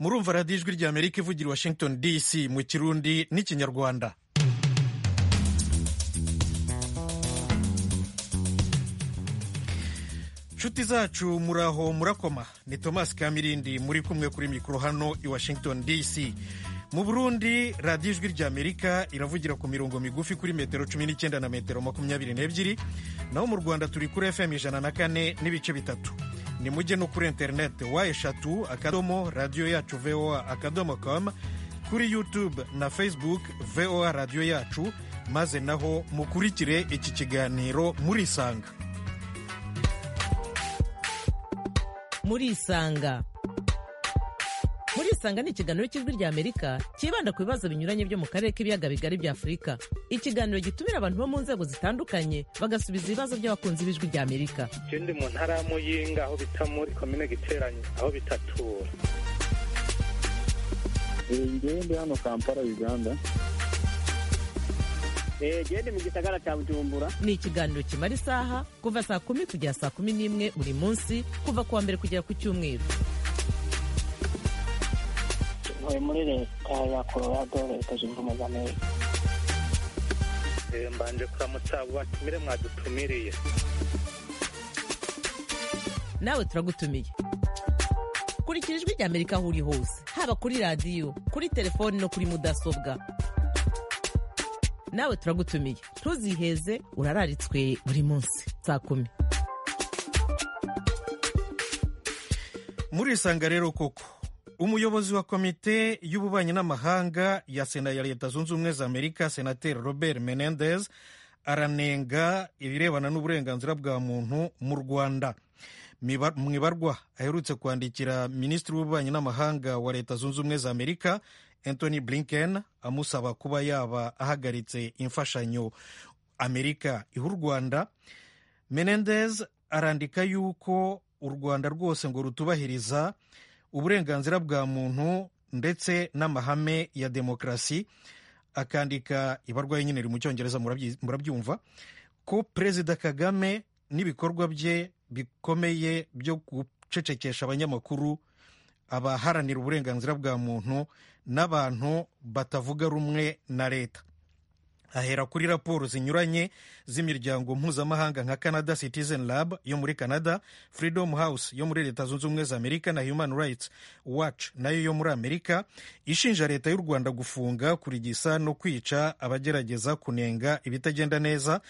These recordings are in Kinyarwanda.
murumva radiyo ijwi ry'amerika ivugira i washington dc mu kirundi n'ikinyarwanda inshuti zacu muraho murakoma ni thomas kamirindi muri kumwe kuri mikoro hano i washington dc mu burundi radiyo ijwi ry'amerika iravugira ku mirongo migufi kuri metero cumi n'icyenda na metero makumyabiri n'ebyiri naho mu rwanda turi kuri fm ijana na kane n'ibice bitatu ni mujye no kuri interineti wa eshatu akadomo radiyo yacu voa akadomo com kuri yutube na facebook voa radiyo yacu maze naho mukurikire iki kiganiro murisanga murisanga murisanga ni ikiganiro cy'ijwi ry'amerika cyibanda ku bibazo binyuranye byo mu karere k'ibiyaga bigari bya afurika ikiganiro gitumira abantu bo mu nzego zitandukanye bagasubiza ibibazo by'abakunzi b'ijwi ry'amerika je ndi mu ntara ya muyinga aho bita muri komine giteranyi aho bitatura ngewe ndi hano kampala uganda gende mu gisagara cya bujumbura ni ikiganiro kimara isaha kuva saa kumi kugera saa kumi n'imwe buri munsi kuva ku wa mbere kugera ku cyumweru ntuye muri leta ya colorado leta zunze ubumwe za amerika Eh, mbanje kuramutsa abo batumire mwadutumiriye nawe turagutumiye kurikira ijwi ry'amerika aho uri hose haba kuri radiyo kuri telefoni no kuri mudasobwa nawe turagutumiye ntuziheze urararitswe buri munsi saa kumi murisanga rero koko umuyobozi wa komite y'ububanyi n'amahanga ya sena ya leta zunze ubumwe za amerika senateri robert menendez aranenga ibirebana n'uburenganzira bwa muntu mu rwanda Miba- mu ibarwa aherutse kwandikira minisitiri w'ububanyi n'amahanga wa leta zunze ubumwe za amerika anthony blinken amusaba kuba yaba ahagaritse imfashanyo amerika iha u rwanda menendez arandika yuko u rwanda rwose ngo rutubahiriza uburenganzira bwa muntu ndetse n'amahame ya demokarasi akandika ibarwa nyine riri mu cyongereza murabyi- murabyumva ko perezida kagame n'ibikorwa bye bikomeye byo gucecekesha abanyamakuru abaharanira uburenganzira bwa muntu n'abantu batavuga rumwe na leta ahera kuri raporo zinyuranye z'imiryango mpuzamahanga nka canada citizen lab yo muri canada freedom house yo muri leta zunze ubumwe za amerika na human rights watch nayo yo muri amerika ishinja leta y'u rwanda gufunga kurigisa no kwica abagerageza kunenga ibitagenda neza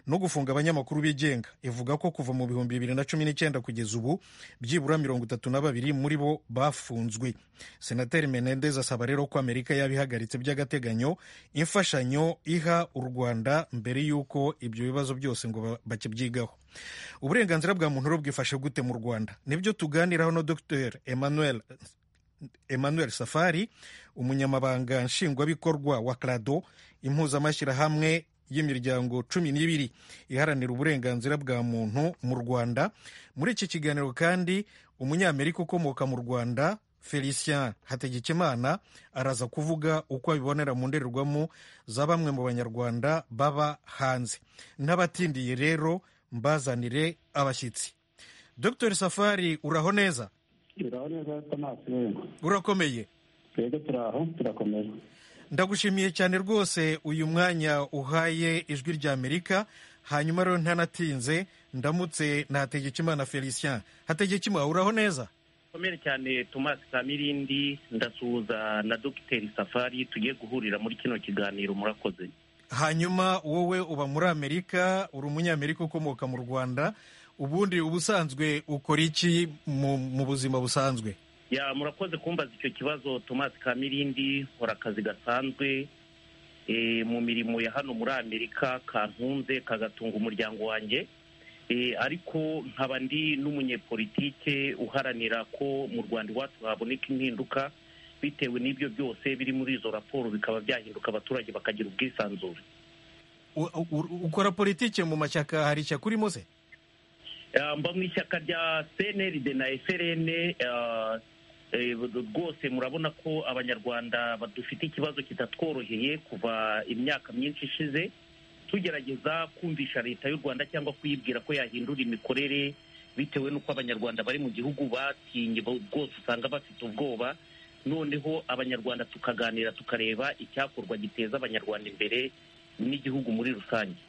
no gufunga abanyamakuru bigenga ivuga ko kuva mu bihumbi bibiri na cumi n'icyenda kugeza ubu byibura mirongo itatu na babiri muri bo bafunzwe senateri menendez asaba rero ko amerika yaba ihagaritse by'agateganyo imfashanyo iha u rwanda mbere y'uko ibyo bibazo byose ngo ba- bakibyigaho uburenganzira bwa muntu rero bwifashe gute mu rwanda nibyo tuganiraho na dr emmanuel emmanuel safari umunyamabanga nshingwabikorwa wa crado impuzamashyirahamwe y'imiryango cumi n'ibiri iharanira uburenganzira bwa muntu mu rwanda muri iki kiganiro kandi umunyamerika ukomoka mu rwanda felicien hategekimana araza kuvuga uko abibonera mu ndorerwamo za bamwe mu banyarwanda baba hanze n'abatindiye rero mbazanire abashyitsi dr safari uraho neza biraho neza tomasi wenda urakomeye twebwe turaho turakomeza ndagushimiye cyane rwose uyu mwanya uhaye ijwi ry'amerika hanyuma rero ntanatinze ndamutse na hategekimana felicien hategekimana uraho neza komere cyane Thomas Kamirindi ndasuhuza na Dr Safari tugiye guhurira muri kino kiganiro murakoze hanyuma wowe uba muri amerika uri umunyamerika ukomoka mu rwanda ubundi ubusanzwe ukora iki mu, mu buzima busanzwe ya murakoze kumbaza icyo kibazo Thomas Kamirindi nkora akazi gasanzwe eh, mu mirimo ya hano muri Amerika kantunze kagatunga umuryango wanjye Eh, ariko nkaba ndi n'umunyepolitike uharanira ko mu Rwanda iwacu haboneka impinduka bitewe n'ibyo byose biri muri izo raporo bikaba byahinduka abaturage bakagira ubwisanzure U- u- ukora politike mu mashyaka hari ishyaka urimo se Eh, mba mu ishyaka rya cnrd na frn eh, eh, rwose murabona ko abanyarwanda badufite ikibazo kitatworoheye kuva imyaka myinshi ishize tugerageza kumvisha leta y'u rwanda cyangwa kuyibwira ko yahindura imikorere bitewe n'uko abanyarwanda bari mu gihugu batinye bo- rwose usanga bafite ubwoba noneho abanyarwanda tukaganira tukareba icyakorwa giteza abanyarwanda imbere n'igihugu muri rusange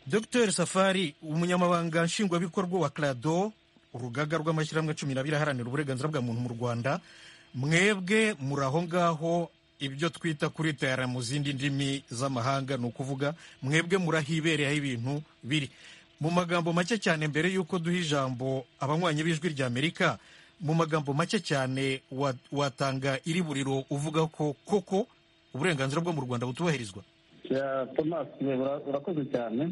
dr safari umunyamabanga nshingwabikorwa wa crado urugaga rw'amashyirahamwe cumi n'abiri aharanira uburenganzira bwa muntu mu rwanda mwebwe muri aho ngaho ibyo twita kuritayara mu zindi ndimi z'amahanga ni ukuvuga mwebwe murahibereye aho ibintu biri mu magambo make cyane mbere y'uko duha ijambo abanywanyi b'ijwi rya amerika mu magambo make cyane wa- watanga iri buriro uvuga ko koko uburenganzira bwo mu rwanda butubahirizwa Ya, Thomas eh, ura- urakoze cyane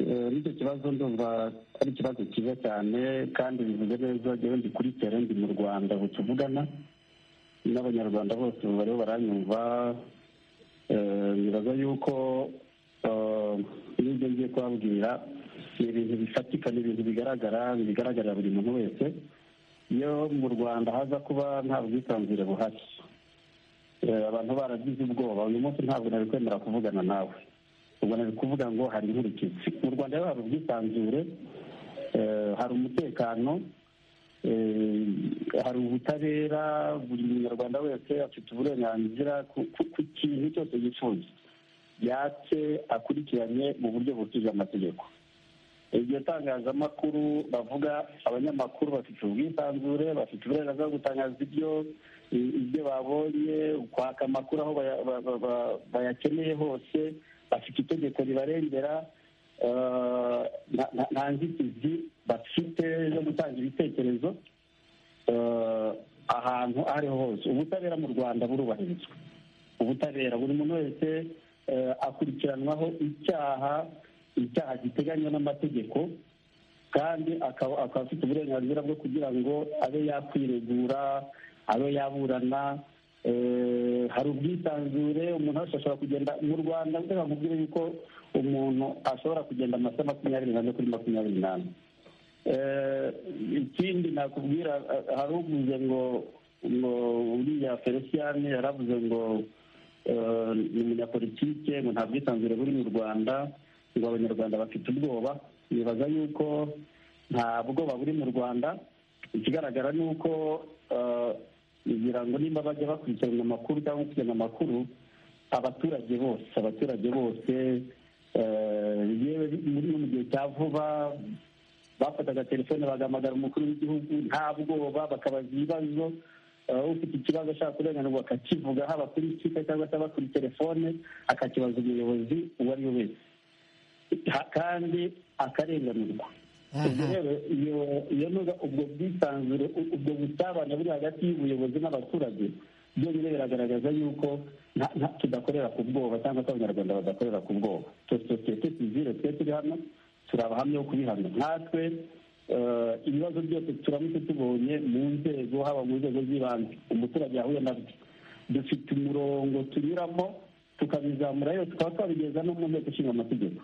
Eh, n'icyo kibazo ndumva ari ikibazo cyiza cyane kandi bivuze neza njyewe ndi kuri tere ndi mu rwanda ubu tuvugana n'abanyarwanda bose ubu bariho baranyumva Eh, nibaza yuko eh, n'ibyo ngiye kubabwira ni ibintu bifatika ni ibintu bigaragara bigaragarira buri muntu wese iyo mu rwanda haza kuba nta bwisanzure buhari Eh, abantu baragize ubwoba uyu munsi ntabwo nari kwemera kuvugana nawe ubwo nari kuvuga ngo hari inkurikizi mu rwanda rero hari ubwisanzure eh, hari umutekano eh, hari ubutabera buri munyarwanda wese afite uburenganzira ku- ku ku kintu cyose yifuza yatse akurikiranye mu buryo butuje amategeko iryo tangazamakuru bavuga abanyamakuru bafite ubwisanzure bafite uburenganzira bwo gutangaza ibyo i- ibyo babonye kwaka amakuru aho baya- ba- ba- ba- bayakeneye hose bafite itegeko ribarengera eh, nta- nta- nta nzitizi bafite zo gutanga ibitekerezo eh, ahantu aho ariho hose ubutabera mu rwanda burubahirizwa ubutabera buri muntu wese eh, akurikiranwaho icyaha icyaha giteganywa n'amategeko kandi akaba akaba afite uburenganzira bwo kugira ngo abe yakwiregura abe yaburana eh, hari ubwisanzure umuntu wese ashobora kugenda mu rwanda reka nkubwire yuko umuntu ashobora kugenda amasaha makumyabiri n'ane kuri makumyabiri n'ane Eh, ikindi nakubwira eh, hari uvuze ngo ngo uriya feliciyani yaravuze ngo eh, ni umunyapolitike ngo nta bwisanzure buri mu rwanda ngo abanyarwanda bafite ubwoba nibaza yuko nta bwoba buri mu rwanda ikigaragara ni uko eh, ngira ngo nimba bajya bakurikirana amakuru cyangwa gukurikirana amakuru abaturage bose abaturage bose eh, yewe muri no mu gihe cya vuba bafataga telefone bagahamagara umukuru w'igihugu nta bwoba bakabaza ibibazo eh, ufite ikibazo ashaka kurenganurwa akakivuga haba kuri kika cyangwa se haba kuri telefone akakibaza umuyobozi uwo ari we wese Ha- kandi akarenganurwa ubwo rero iyo- iyo nuga ubwo bwisanzure u- ubwo busabane buri hagati y'ubuyobozi n'abaturage byonyine biragaragaza yuko nta- nta- tudakorera ku bwoba cyangwa se abanyarwanda badakorera ku bwoba Twe- sosiyete sivire twe turi hano turi abahamya bo kubihamya nkatwe eh, ibibazo byose turamutse tubonye mu nzego haba mu nzego z'ibanze umuturage yahuye nabyo dufite umurongo tunyuramo tukabizamura yose tukaba twabigeza no mu nteko ishinga amategeko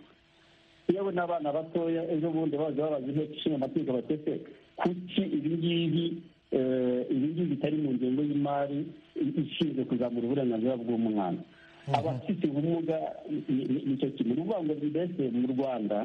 yewe n'abana batoya ejo bundi baza babaza inteko ishinga amategeko batese kuki ibi ngibi eh, ibi ngibi bitari mu ngengo y'imari i- ishinzwe kuzamura uburenganzira bw'umwana abafite ubumuga ni- ni- nicyo kimwe ni ukuvuga ngo mbese mu rwanda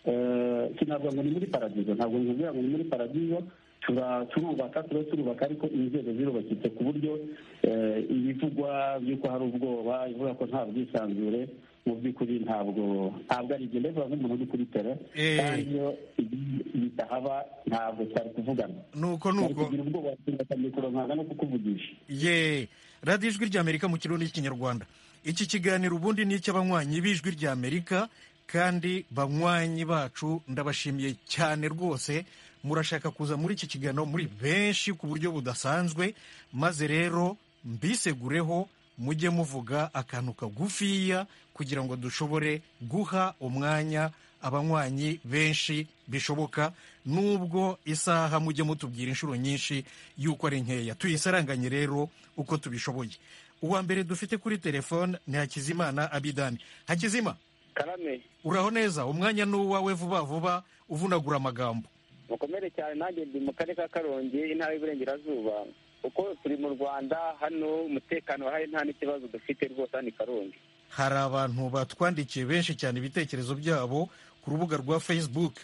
eh, sinavuga ngo ni muri paradizo ntabwo nkubwira ngo ni muri paradizo tura- turubaka turiho turubaka ariko inzego zirubakitse ku buryo eh, ibivugwa by'uko hari ubwoba ivuga ko nta bwisanzure mu by'ukuri ntabwo ntabwo ari ibyo mbega nk'umuntu uri kuri tere Eh. kandi iyo ibi- bitahaba ntabwo twari kuvugana nuko twari nuko kugira ubwoba tugata mikoro nkanga no kukuvugisha ye radiyo ijwi rya amerika mu kirundi n'ikinyarwanda iki kiganiro ubundi ni icy'abanywanyi b'ijwi rya amerika kandi banywanyi bacu ndabashimiye cyane rwose murashaka kuza muri iki kiganiro muri benshi ku buryo budasanzwe maze rero mbisegureho mujye muvuga akantu kagufiya kugira ngo dushobore guha umwanya abanywanyi benshi bishoboka nubwo isaha mujye mutubwira inshuro nyinshi y'uko ari nkeya tuyisaranganye rero uko tubishoboye uwa mbere dufite kuri telefone ni hakizimana abidani hakizima karame uraho neza umwanya ni uwawe vuba vuba uvunagura amagambo mukomere cyane nanjye ndi mu karere ka karongi intara y'iburengerazuba uko turi mu rwanda hano umutekano urahari nta n'ikibazo dufite rwose hano i karongi hari abantu batwandikiye benshi cyane ibitekerezo byabo ku rubuga rwa facebook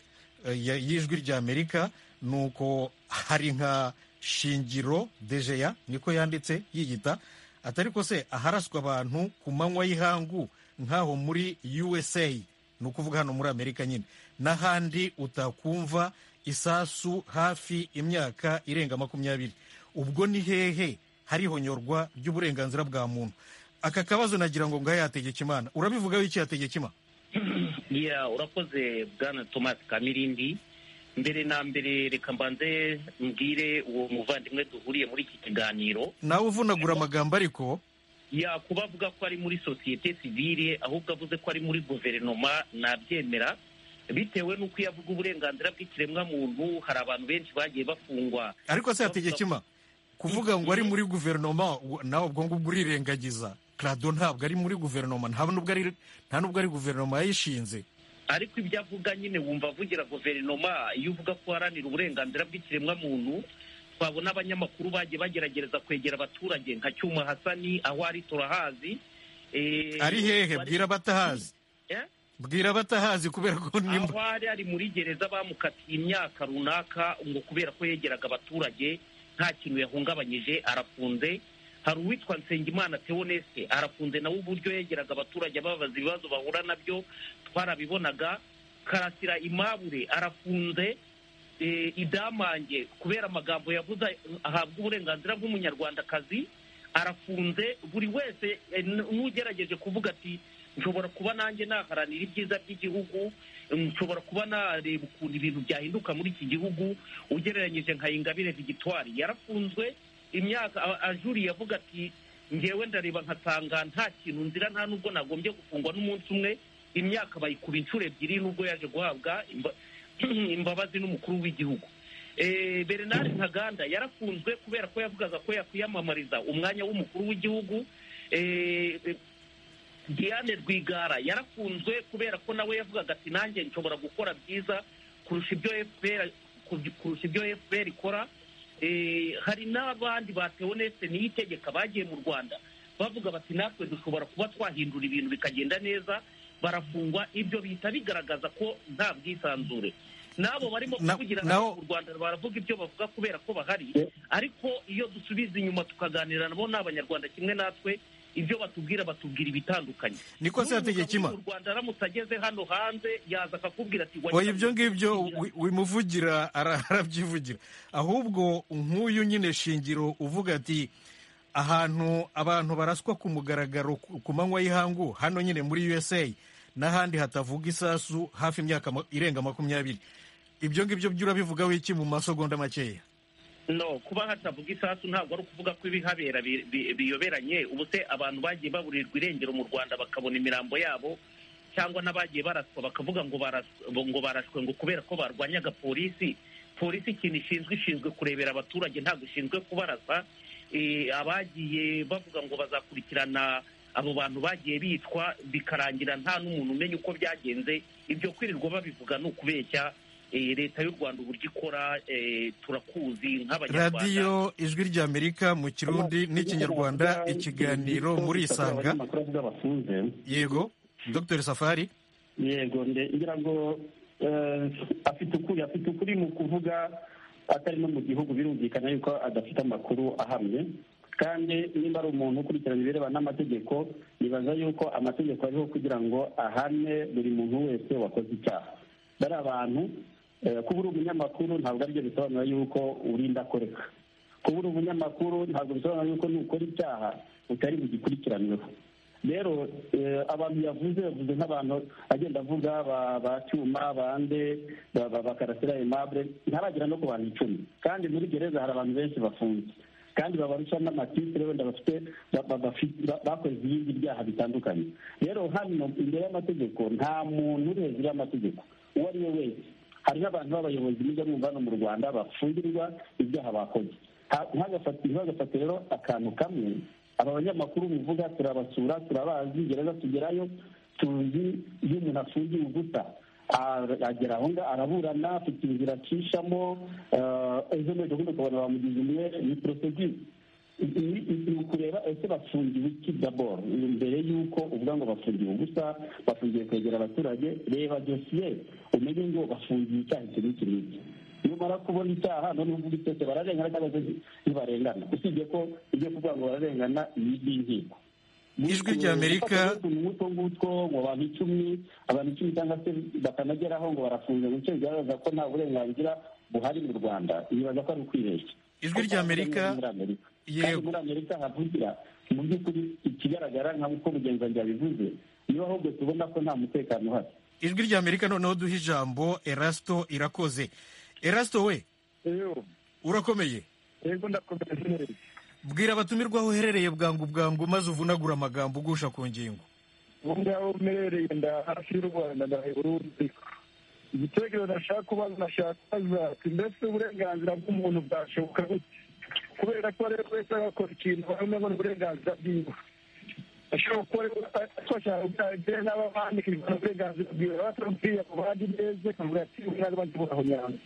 eh, ya- y'ijwi rya amerika ni uko hari nka shingiro dejeya niko yanditse yiyita atari ko se aharaswa abantu ku manywa y'ihangu nk'aho muri usa ni ukuvuga hano muri amerika nyine n'ahandi utakumva isasu hafi imyaka irenga makumyabiri ubwo ni hehe hari ihonyorwa ry'uburenganzira bwa muntu aka kabazo nagira ngo ngahe yategeka imana urabivugaho iki yategeka imana Yeah, urakoze bwana thomas kamirindi mbere na mbere reka mbanze mbwire uwo muvandimwe duhuriye muri iki kiganiro nawe uvunagura amagambo ariko yakuba avuga ko ari muri sosiyete sivile ahubwo avuze ko ari muri guverinoma nabyemera bitewe n'uko iyo avuga uburenganzira bw'ikiremwamuntu hari abantu benshi bagiye bafungwa ariko se yategeka ima kuvuga ngo ari muri guverinoma u- nawe ubwo ngubwo urirengagiza krado ntabwo ari muri guverinoma nta nubwo ari nta nubwo ari guverinoma yayishinze ariko ibyo avuga nyine wumva avugira guverinoma iyo uvuga ko uharanira uburenganzira bw'ikiremwamuntu twabona abanyamakuru bagiye bageragereza kwegera abaturage nka cyuma hasani aho ari turahazi Eh, ari hehe bari- bwira abatahazi Eh? bwira abatahazi kubera ko ni aho ari ari muri gereza bamukatiye imyaka runaka ngo kubera ko yegeraga abaturage nta kintu yahungabanyije arafunze hari uwitwa nsengimana teonese arafunze nawe uburyo yegeraga abaturage ababaza ibibazo bahura nabyo twarabibonaga karasira imabure arafunze eh, idamange kubera amagambo yavuze ahabwa uburenganzira bw'umunyarwandakazi arafunze buri wese eh, n- n'ugerageje kuvuga ati nshobora kuba nanjye naharanira ibyiza by'igihugu nshobora kuba nareba ukuntu ibintu byahinduka muri iki gihugu ugereranyije nka ingabire vigitwari yarafunzwe imyaka a- ajuriye avuga ati ngewe ndareba nkasanga nta kintu nzira nta n'ubwo nagombye gufungwa n'umunsi umwe imyaka bayikuba inshuro ebyiri n'ubwo yaje guhabwa imba- imbabazi n'umukuru w'igihugu Eh, bernard ntaganda yarafunzwe kubera ko yavugaga ko yakwiyamamariza umwanya w'umukuru w'igihugu Eh, eh, Diane Rwigara yarafunzwe kubera ko nawe yavugaga ati nanjye nshobora gukora byiza kurusha ibyo FPR kurusha ibyo FPR ikora Eh, hari n'abandi ba Theoneste niyitegeka bagiye mu Rwanda bavuga bati natwe dushobora kuba twahindura ibintu bikagenda neza barafungwa ibyo bihita bigaragaza ko nta bwisanzure n'abo barimo Na- kuvugira naho- mu Rwanda baravuga ibyo bavuga kubera ko bahari Yeah. ariko iyo dusubiza inyuma tukaganira nabo ni abanyarwanda kimwe natwe ibyo batubwira batubwira ibitandukanye niko se yategeka ima N'umugabo wo mu Rwanda aramutse ageze hano hanze yaza akakubwira ati "Wagira oya ibyo ngibyo ngo wi- wimuvugira ara- arabyivugira ahubwo nk'uyu nyine shingiro uvuga ati ahantu abantu baraswa ku mugaragaro ku ku manywa y'ihangu hano nyine muri usa n'ahandi hatavuga isasu hafi imyaka ma- irenga makumyabiri ibyo ngibyo byo urabivugaho iki mu masegonda makeya no kuba hatavuga isasu ntabwo ari ukuvuga ko ibihabera bi- bi- biyoberanye ubu se abantu bagiye baburirwa irengero mu rwanda bakabona imirambo yabo cyangwa n'abagiye baraswa bakavuga ngo baras- ngo barashwe ngo kubera ko barwanyaga polisi polisi ikintu ishinzwe ishinzwe kurebera abaturage ntabwo ishinzwe kubarasa Eh, abagiye bavuga ngo bazakurikirana abo bantu bagiye bitwa bikarangira nta n'umuntu umenya uko byagenze ibyo kwirirwa babivuga ni ukubeshya Eh, leta y'u rwanda uburyo ikora eh, turakuzi nk'abanyarwanda radiyo ijwi ry'amerika mu kirundi n'ikinyarwanda ikiganiro muri isanga abanyamakuru avuga bafunze yego dr safari yego nde ngira ngo eh, afite ukuri afite ukuri mu kuvuga atari no mu gihugu birumvikana yuko adafite amakuru ahamye kandi niba ari umuntu ukurikirana ibirebana n'amategeko nibaza yuko amategeko ariho kugira ngo ahane buri muntu wese wakoze icyaha bari abantu eh, kuba uri umunyamakuru ntabwo aribyo bisobanura yuko urinda koreka kuba uri umunyamakuru ntabwo bisobanura yuko nukora icyaha utari bugikurikiranweho rero eh, abantu yavuze yavuze nk'abantu agenda avuga ba- ba cyuma bande ba- ba- bakarasira aimable ntaragera no ku bantu icumi kandi muri gereza hari abantu benshi bafunze kandi babarusha n'amatitire wenda bafite ba- ba- bafi- ba- bakoze ibindi byaha bitandukanye rero hano imbere y'amategeko nta muntu uri hejuru y'amategeko uwo ari we wese hari n'abantu b'abayobozi mujya mwumva hano mu rwanda bafungirwa ibyaha bakoze Ha- ntagafate ntagafate rero akantu kamwe aba banyamakuru muvuga turabasura turabazi gereza tugerayo tuzi iyo umuntu afungiwe gusa a- agera aho ngaho araburana afite inzira acishamo eh, ejo n'ejo bundi ukabona bamugize umwe ni porosedire ni ni ukureba ese bafungiwe iki daboro mbere y'uko uvuga ngo bafungiwe gusa bafungiwe kwegera abaturage reba dosiye umenye ngo bafungiwe icyaha iki n'iki n'iki niyo numara kubona icyaha noneho uvuga itose bararengana cyangwa se ntibarengana usibye ko ibyo kuvuga ngo bararengana ni iby'inkiko Ijwi rya Amerika. utwo ngutwo ngo abantu icumi abantu icumi cyangwa se batanageraho ngo barafunze mu bice bigaragaza ko nta burenganzira buhari mu rwanda bibaza ko ari ukwibeshya Ijwi rya Amerika. Muri Amerika. Yego. kandi muri amerika havugira mu by'ukuri ikigaragara nk'uko mugenzi bivuze niba ahubwo tubona ko nta mutekano uhari ijwi rya amerika noneho duha ijambo erasito irakoze erasito we urakomeye yego ndakomeza neza bwira abatumirwa aho uherereye bwangu bwangu maze uvunagura amagambo ugusha ku ngingo ubu ngaho mperereye nda hafi y'u rwanda ndahe burundi igitekerezo ndashaka kubaza nashaka kubaza ati mbese uburenganzira bw'umuntu bwashoboka gute kubera ko ari we wese agakora ikintu bamwe ngo ni uburenganzira bwiwe ashobora kuba ari we ashobora kubyara ibyo n'aba bandika ibintu uburenganzira bwiwe baba batamubwiye ngo bandi neza akavuga ati ubu ntabwo bajya buraho nyanza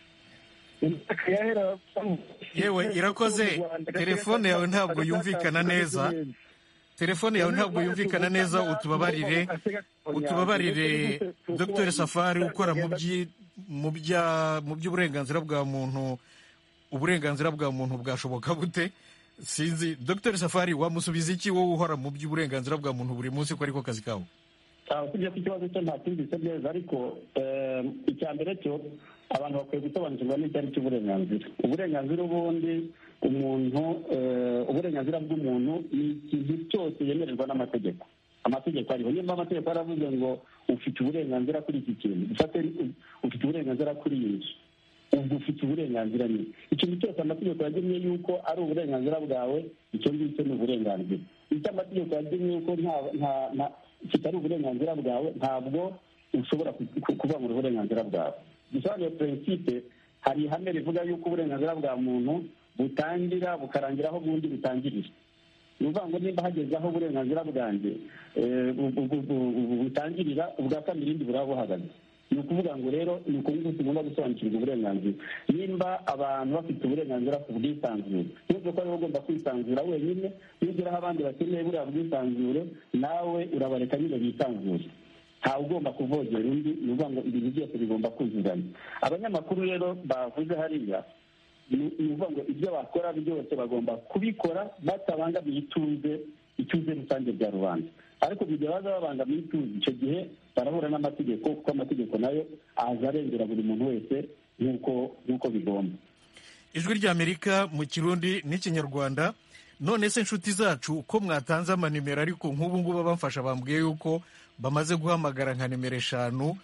Yewe, irakoze. Telefone yawe ntabwo yumvikana neza. telefone yawe ntabwo yumvikana neza utubabarire utubabarire dr safari ukora mu byi- mu bya- mu by'uburenganzira bwa muntu uburenganzira bwa muntu bwashoboka bute sinzi dr safari wamusubiza iki wowe uhora mu by'uburenganzira bwa muntu buri munsi ko ariko kazi kawe Ah, usibye ko ikibazo cyo nta kindi gisa neza ariko em, icya mbere cyo abantu bakwiye gusobanukirwa n'icyo ari cyo uburenganzira uburenganzira ubundi umuntu eh, uburenganzira bw'umuntu ni ikintu cyose yemererwa n'amategeko amategeko ariho nimba amategeko yaravuze ngo ufite uburenganzira kuri iki kintu ufate ufite uburenganzira kuri iyi nzu ubwo ufite uburenganzira nyine ikintu cyose amategeko yagenye yuko ari uburenganzira bwawe icyo ngicyo ni uburenganzira icyo amategeko yagenye yuko nta nta- nta- kitari uburenganzira bwawe ntabwo ushobora ku- ku- kuvangura uburenganzira bwawe bisobanuye prinsipe hari ihame rivuga yuko uburenganzira bwa muntu butangira bukarangira aho ubundi butangirira ni ukuvuga ngo nimba hageze aho uburenganzira bwanjye eh, bu- bu- bu- bu- bu- butangirira ubwa kabiri irindi buraba buhagaze ni ukuvuga ngo rero ni uku nguku tugomba gusobanukirwa uburenganzira nimba abantu bafite uburenganzira ku bwisanzure nubwo ko aribo ugomba kwisanzura wenyine nugeraho abandi bakeneye buriya bwisanzure nawe urabareka nyine bisanzure ntawe ugomba kuvogera undi ni ukuvuga ngo ibintu byose bigomba kuzuzanya abanyamakuru rero bavuze hariya ni ni ukuvuga ngo ibyo bakora byose bagomba kubikora batabangamiye ituze ituze rusange rya rubanda ariko mu gihe baza babangamiye ituze icyo gihe barahura n'amategeko kuko amategeko nayo aza arengera buri muntu wese nk'uko nk'uko bigomba ijwi rya amerika mu kirundi n'ikinyarwanda none se inshuti zacu ko mwatanze amanimero ariko nk'ubu ngubu abamfasha bambwiye yuko bamaze guhamagara nka nimero eshanu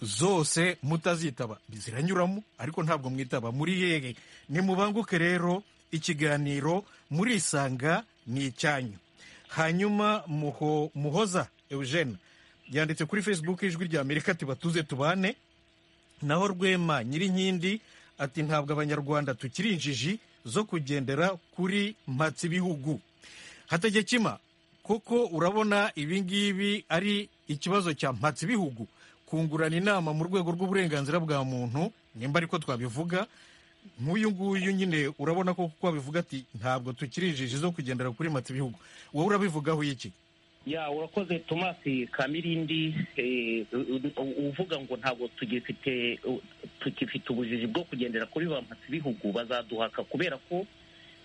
zose mutazitaba ziranyuramo ariko ntabwo mwitaba muri yehe nimubanguke rero ikiganiro murisanga ni icyanyu hanyuma muho, muhoza eugene yanditse kuri facebook ijwi rya amerika ati batuze tubane naho rwema nyirinkindi ati ntabwo abanyarwanda tukiri injiji zo kugendera kuri mpatsibihugu hategekima kuko urabona ibi ngibi ari ikibazo cya mpatsibihugu kungurana inama mu rwego rw'uburenganzira bwa muntu nimba ariko twabivuga nk'uyu nguyu nyine urabona ko kuko abivuga ati ntabwo tukiri injiji zo kugendera kuri mpatsibihugu wowe urabivugaho iki ya urakoze tomasi kamirindi eh, u- u- uvuga ngo ntabwo tugifite u- tukifite ubujiji bwo kugendera kuri ba bihugu bazaduhaka kubera ko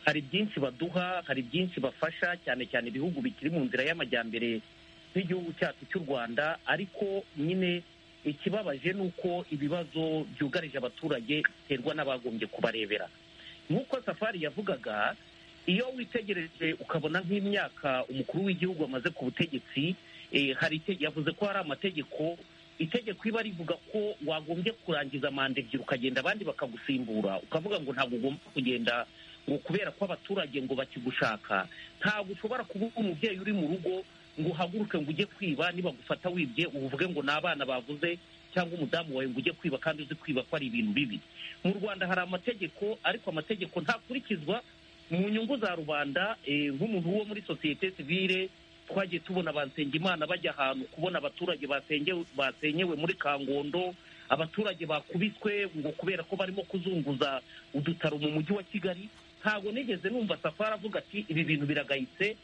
hari byinshi baduha hari byinshi bafasha cyane cyane ibihugu bikiri mu nzira y'amajyambere nk'igihugu cyacu cy'u rwanda ariko nyine ikibabaje ni uko ibibazo byugarije abaturage biterwa n'abagombye kubarebera nk'uko safari yavugaga iyo witegereje ukabona nk'imyaka umukuru w'igihugu amaze ku butegetsi eh, hari ite- yavuze ko hari amategeko itegeko iba rivuga ko wagombye kurangiza manda ebyiri ukagenda abandi bakagusimbura ukavuga ngo ntabwo ugomba kugenda ngo kubera ko abaturage ngo bakigushaka ntabwo ushobora kuba uri umubyeyi uri mu rugo ngo uhaguruke ngo ujye kwiba nibagufata wibye uvuge ngo ni abana bavuze cyangwa umudamu wawe ngo ujye kwiba kandi uzi kwiba ko ari ibintu bibi mu rwanda hari amategeko ariko amategeko ntakurikizwa mu nyungu za rubanda eh, nk'umuntu wo muri sosiyete sivile twagiye tubona Imana bajya ahantu kubona abaturage basengewe- basenyewe muri kangondo abaturage bakubiswe ngo kubera ko barimo kuzunguza udutaro mu mujyi wa kigali ntabwo nigeze numva safari avuga ati ibi bintu biragayitse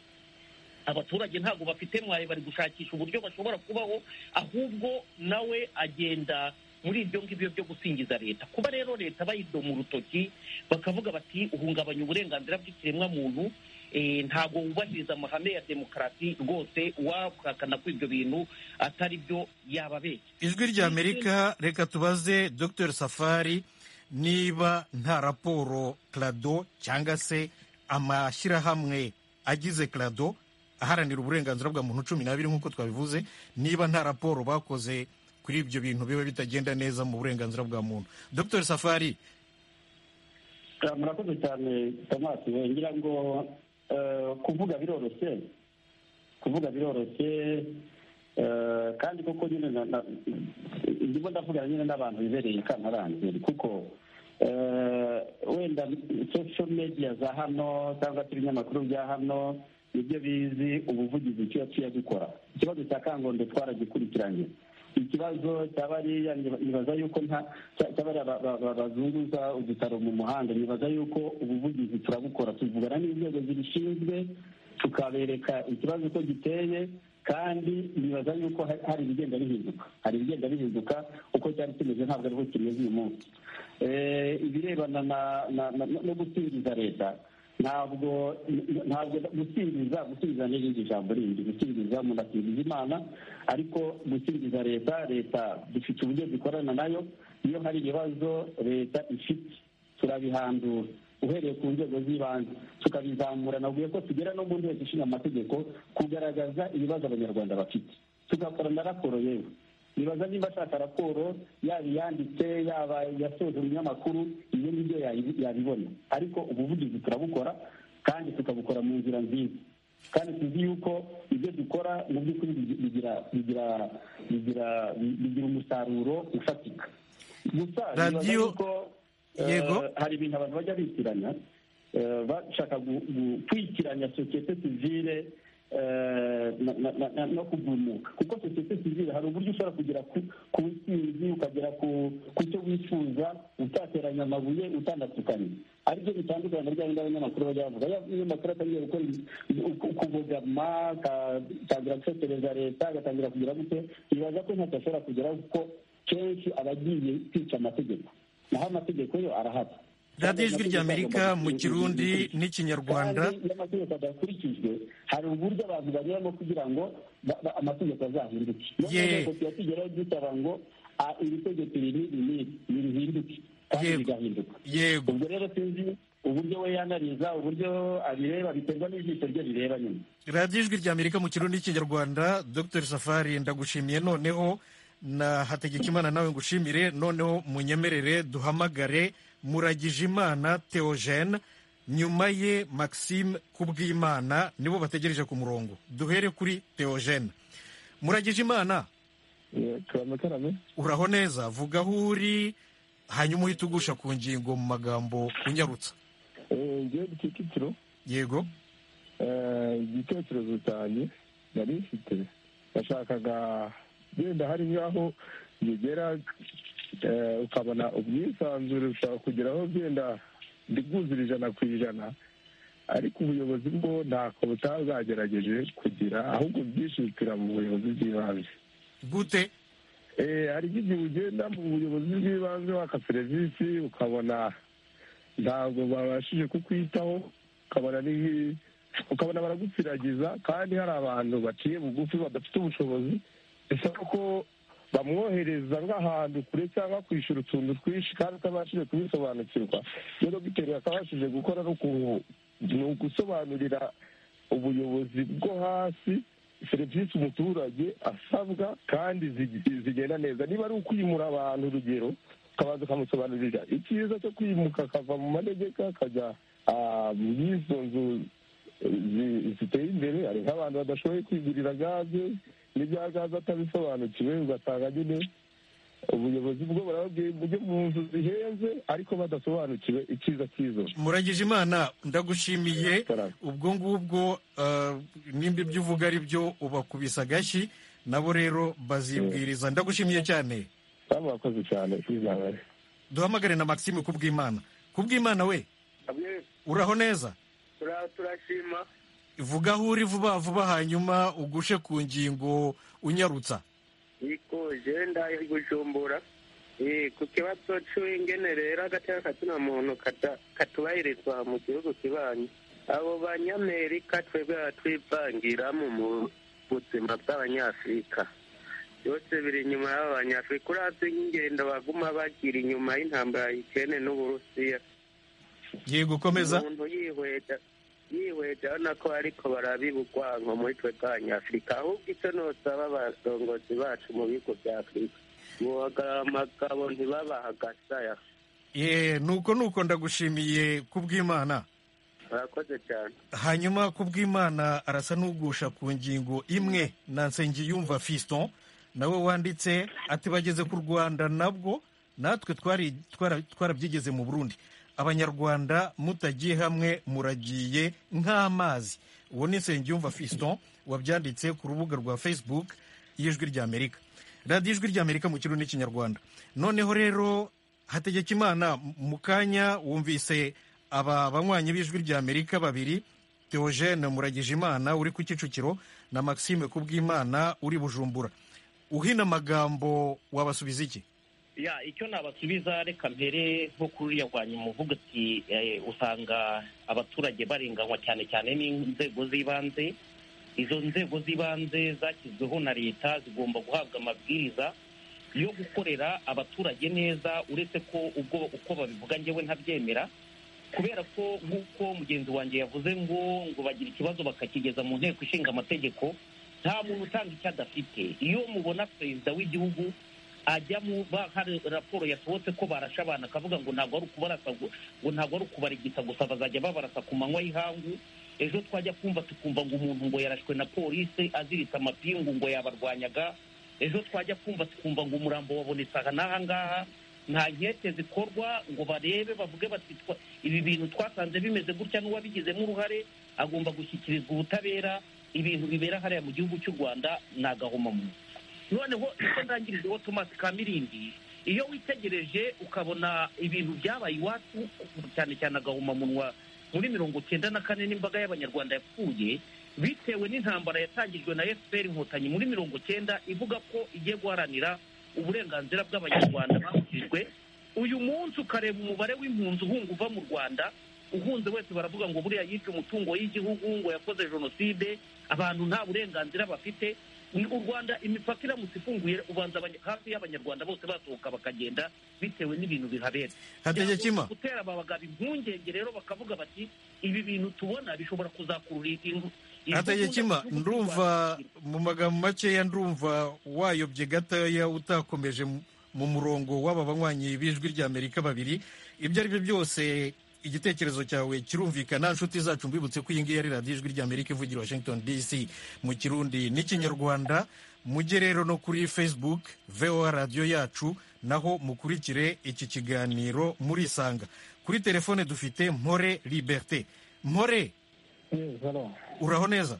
abaturage ntabwo bafite mwaye bari gushakisha uburyo bashobora kubaho ahubwo nawe agenda muri ibyo ngibyo byo gusingiza leta kuba rero leta bayidoma urutoki bakavuga bati uhungabanya uburenganzira bw'ikiremwa muntu eh, ntabwo wubahiriza amahame ya demokarasi rwose uwahakana ko ibyo bintu atari byo yababeshya ijwi rya amerika reka tubaze dr safari niba nta raporo krado cyangwa se amashyirahamwe agize krado aharanira uburenganzira bwa muntu cumi n'abiri nk'uko twabivuze niba nta raporo bakoze kuri ibyo bintu biba bitagenda neza mu burenganzira bwa muntu dr safari Ah, murakoze cyane tomasi ngira ngo eh, kuvuga biroroshye kuvuga biroroshye eh, kandi koko nyine na- na- ndimo ndavugana nyine n'abantu bibereye i kamarangeri kuko eh, wenda social media za hano cyangwa se ibinyamakuru bya hano nibyo bizi ubuvugizi icyo yaciye agikora ikibazo cya kangondo twaragikurikiranye ikibazo cyabariya nibaza yuko nta cya- cyabariya ba- ba- ba- bazunguza udutaro mu muhanda nibaza yuko ubuvugizi turabukora tuvugana n'inzego zibishinzwe tukabereka ikibazo uko giteye kandi nibaza yuko ha- hari ibigenda bihinduka hari ibigenda bihinduka uko cyari kimeze ntabwo ariho kimeze uyu munsi Eh, ibirebana na- na- na- no gusingiza leta ntabwo ntabwo gusingiza gusingiza ni irindi jambo rindi gusingiza umuntu asingiza imana ariko gusingiza leta leta dufite uburyo dukorana nayo iyo hari ibibazo leta ifite turabihandura uhereye ku nzego z'ibanze tukabizamura navuye ko tugera no mu nteko ishinga amategeko kugaragaza ibibazo abanyarwanda bafite tugakora na raporo yewe nibaza niba ashaka raporo yaba iyanditse yaba yasoje mu binyamakuru ibyo ngibyo yabi- yabibona ariko ubuvugizi turabukora kandi tukabukora mu nzira nziza kandi tuzi yuko ibyo dukora mu by'ukuri bigi- bigira bigira bigira bigira umusaruro ufatika gusa nibaza Radio- yuko Yego. Eh, hari ibintu abantu bajya bitiranya eh, bashaka gu- gu- kwikiranya sosiyete sivile eh, na- na- na- na- no kugumuka kuko sosiyete sivile hari uburyo ushobora kugera ku ku ntsinzi ukagera ku ku cyo wifuza utateranya amabuye utandatukanye aribyo bitandukanye na rya bindi abanyamakuru bajya bavuga iyo umunyamakuru atangiye gukora ukubogama agatangira gutekereza leta agatangira kugira gute bibaza ko ntacyo ashobora kugeraho kuko kenshi aba agiye kwica amategeko naho amategeko yo arahari radiyo ijwi rya amerika mu kirundi n'ikinyarwanda kandi iyo amategeko adakurikijwe hari uburyo abantu banyuramo kugira ngo ba- ba- amategeko azahinduke iyo Ye. amategeko tuyatugeraho dusaba ngo ah, iri tegeko iri n'iri n'iri nirihinduke kandi Yego. rigahinduka yego ubwo rero sinzi uburyo we yanariza uburyo abireba biterwa n'ijisho rye rireba nyine radiyo ijwi rya amerika mu kirundi n'ikinyarwanda dr safari ndagushimiye noneho na hategekimana nawe ngushimire noneho munyemerere duhamagare muragijimana theogene nyuma ye maxime kubwimana nibo bategereje ku murongo duhere kuri theogene muragijimana turamutarame uraho neza vuga aho uri hanyuma uhite ugusha ku ngingo mu magambo unyarutsa ngewe ku kicukiro yego igitekerezo cyanjye nari mfite nashakaga wenda hari nk'aho bigera eh, ukabona ubwisanzure bushobora kugeraho byenda ndibwuzure ijana ku ijana ariko ubuyobozi bwo ntako butaba bwagerageje kugira ahubwo bwishingikira mu buyobozi bw'ibanze gute Eh, hari igihe ugenda mu buyobozi bw'ibanze waka serivisi ukabona ntabwo babashije kukwitaho ukabona ni- ukabona baragupfiragiza kandi hari abantu baciye bugufi badafite ubushobozi bisaba ko bamwohereza nk'ahantu kure cyangwa kwishyura utuntu twinshi kandi utabashije kubisobanukirwa rero dogiteri akabashije gukora no ku- ni ugusobanurira ubuyobozi bwo hasi serivisi umuturage asabwa kandi zig- zigenda neza niba ari ukwimura abantu urugero ukabanza ukamusobanurira icyiza cyo kwimuka akava mu manegeka akajya ah, mu y'izo nzu zi- ziteye imbere hari nk'abantu badashoboye kwigurira gaze n'ibya gaze atabisobanukiwe ugasanga nyine ubuyobozi bwo burababwiye mujye mu nzu zihenze ariko badasobanukiwe icyiza cy'izo nzu muragije imana ndagushimiye Karame. ubwo ngubwo eh, nimba ibyo uvuga ari byo ubakubisa agashyi nabo rero bazibwiriza ndagushimiye cyane kandi murakoze cyane izabare duhamagare na maxime kubwimana kubwimana we uraho neza turashima vuga aho uri vuba vuba hanyuma ugushe ku ngingo unyarutsa yiko jewe ndaye gucumbura ku kibazo cy'ingene rero agateka katuna muntu katubahirizwa mu gihugu kibanyi abo banyamerika twebwe batwivangira mu buzima bw'abanyafurika byose biri inyuma y'aba banyafurika urabye nk'ingendo baguma bagira inyuma y'intambara y'ikene n'uburusiya giye gukomeza umuntu yihweta yihweta urabona ko ariko barabibugwanko muri twe bw'abanyafurika ahubwo icyo nosaba abarongozi bacu mu bigo bya afurika buhagarara amagabo ntibabaha agasaya Eh, nuko nuko ndagushimiye kubw'imana murakoze cyane hanyuma kubw'imana arasa n'ugusha ku ngingo imwe na nsengiyumva fiston nawe wanditse ati bageze ku rwanda nabwo natwe twari twara- twarabyigeze mu burundi abanyarwanda mutagiye hamwe muragiye nk'amazi uwo ni nsengiyumva fiston wabyanditse ku rubuga rwa facebook y'ijwi ry'amerika radiyo ijwi ry'amerika mu kirundi n'ikinyarwanda noneho rero hategekimana mu kanya wumvise aba banywanyi b'ijwi ry'amerika babiri theogene muragijimana uri ku kicukiro na maxime kubwimana uri bujumbura uhina amagambo wabasubiza iki ya icyo nabasubiza reka mbere nko kuriya rwanyu muvuga ati eh, usanga abaturage barenganywa cyane cyane n'inzego z'ibanze izo nzego z'ibanze zashyizweho na leta zigomba guhabwa amabwiriza yo gukorera abaturage neza uretse ko ubwo uko babivuga njyewe ntabyemera kubera ko nk'uko mugenzi wanjye yavuze ngo ngo bagira ikibazo bakakigeza mu nteko ishinga amategeko nta muntu utanga icyo adafite iyo mubona perezida w'igihugu ajya mu ba- hari raporo yasohotse ko barashe abana akavuga ngo ntabwo ari ukubarasa gu- ngo ntabwo ari ukubarigita gusa bazajya babarasa ku manywa y'ihangu ejo twajya kumva tukumva ngo umuntu ngo yarashwe na polisi aziritse amapingu ngo yabarwanyaga ejo twajya kumva tukumva ngo umurambo wabonetse aha n'aha ngaha nta nkete zikorwa ngo barebe bavuge bati twa- ibi bintu twasanze bimeze gutya n'uwabigizemo uruhare agomba gushyikirizwa ubutabera ibintu bibera hariya mu gihugu cy'u rwanda ni agahomamunwa noneho icyo ndangirijeho tomasi kamirindi iyo witegereje ukabona ibintu byabaye iwacu cyane cyane agahomamunwa muri mirongo cyenda na kane n'imbaga y'abanyarwanda yapfuye bitewe n'intambara yatangijwe na fpr inkotanyi muri mirongo cyenda ivuga ko igiye guharanira uburenganzira bw'abanyarwanda bahurijwe uyu munsi ukareba umubare w'impunzi uhunga uva mu rwanda uhunze wese baravuga ngo buriya yibye umutungo y'igihugu ngo yakoze jenoside abantu nta burenganzira bafite ni u rwanda imipaka iramutse ifunguye ubanza abanya- hafi y'abanyarwanda bose basohoka bakagenda bitewe n'ibintu bihabera hategekima Byagomba gutera aba bagabo impungenge rero bakavuga bati ibi bintu tubona bishobora kuzakurura ingu- ingufu hategekima z'abantu ndumva mu magambo makeya ndumva wayobye gatoya utakomeje mu- mu murongo w'aba banywanyi b'ijwi ry'amerika babiri ibyo ari byo byose igitekerezo cyawe kirumvikana nshuti zacu mbibutse ko iyi ngiyi ari radiyo ijwi ry'amerika ivugira washington dc mu kirundi n'ikinyarwanda mujye rero no kuri facebook voa radiyo yacu naho mukurikire iki kiganiro murisanga kuri telefone dufite mpore liberté mpore hano uraho neza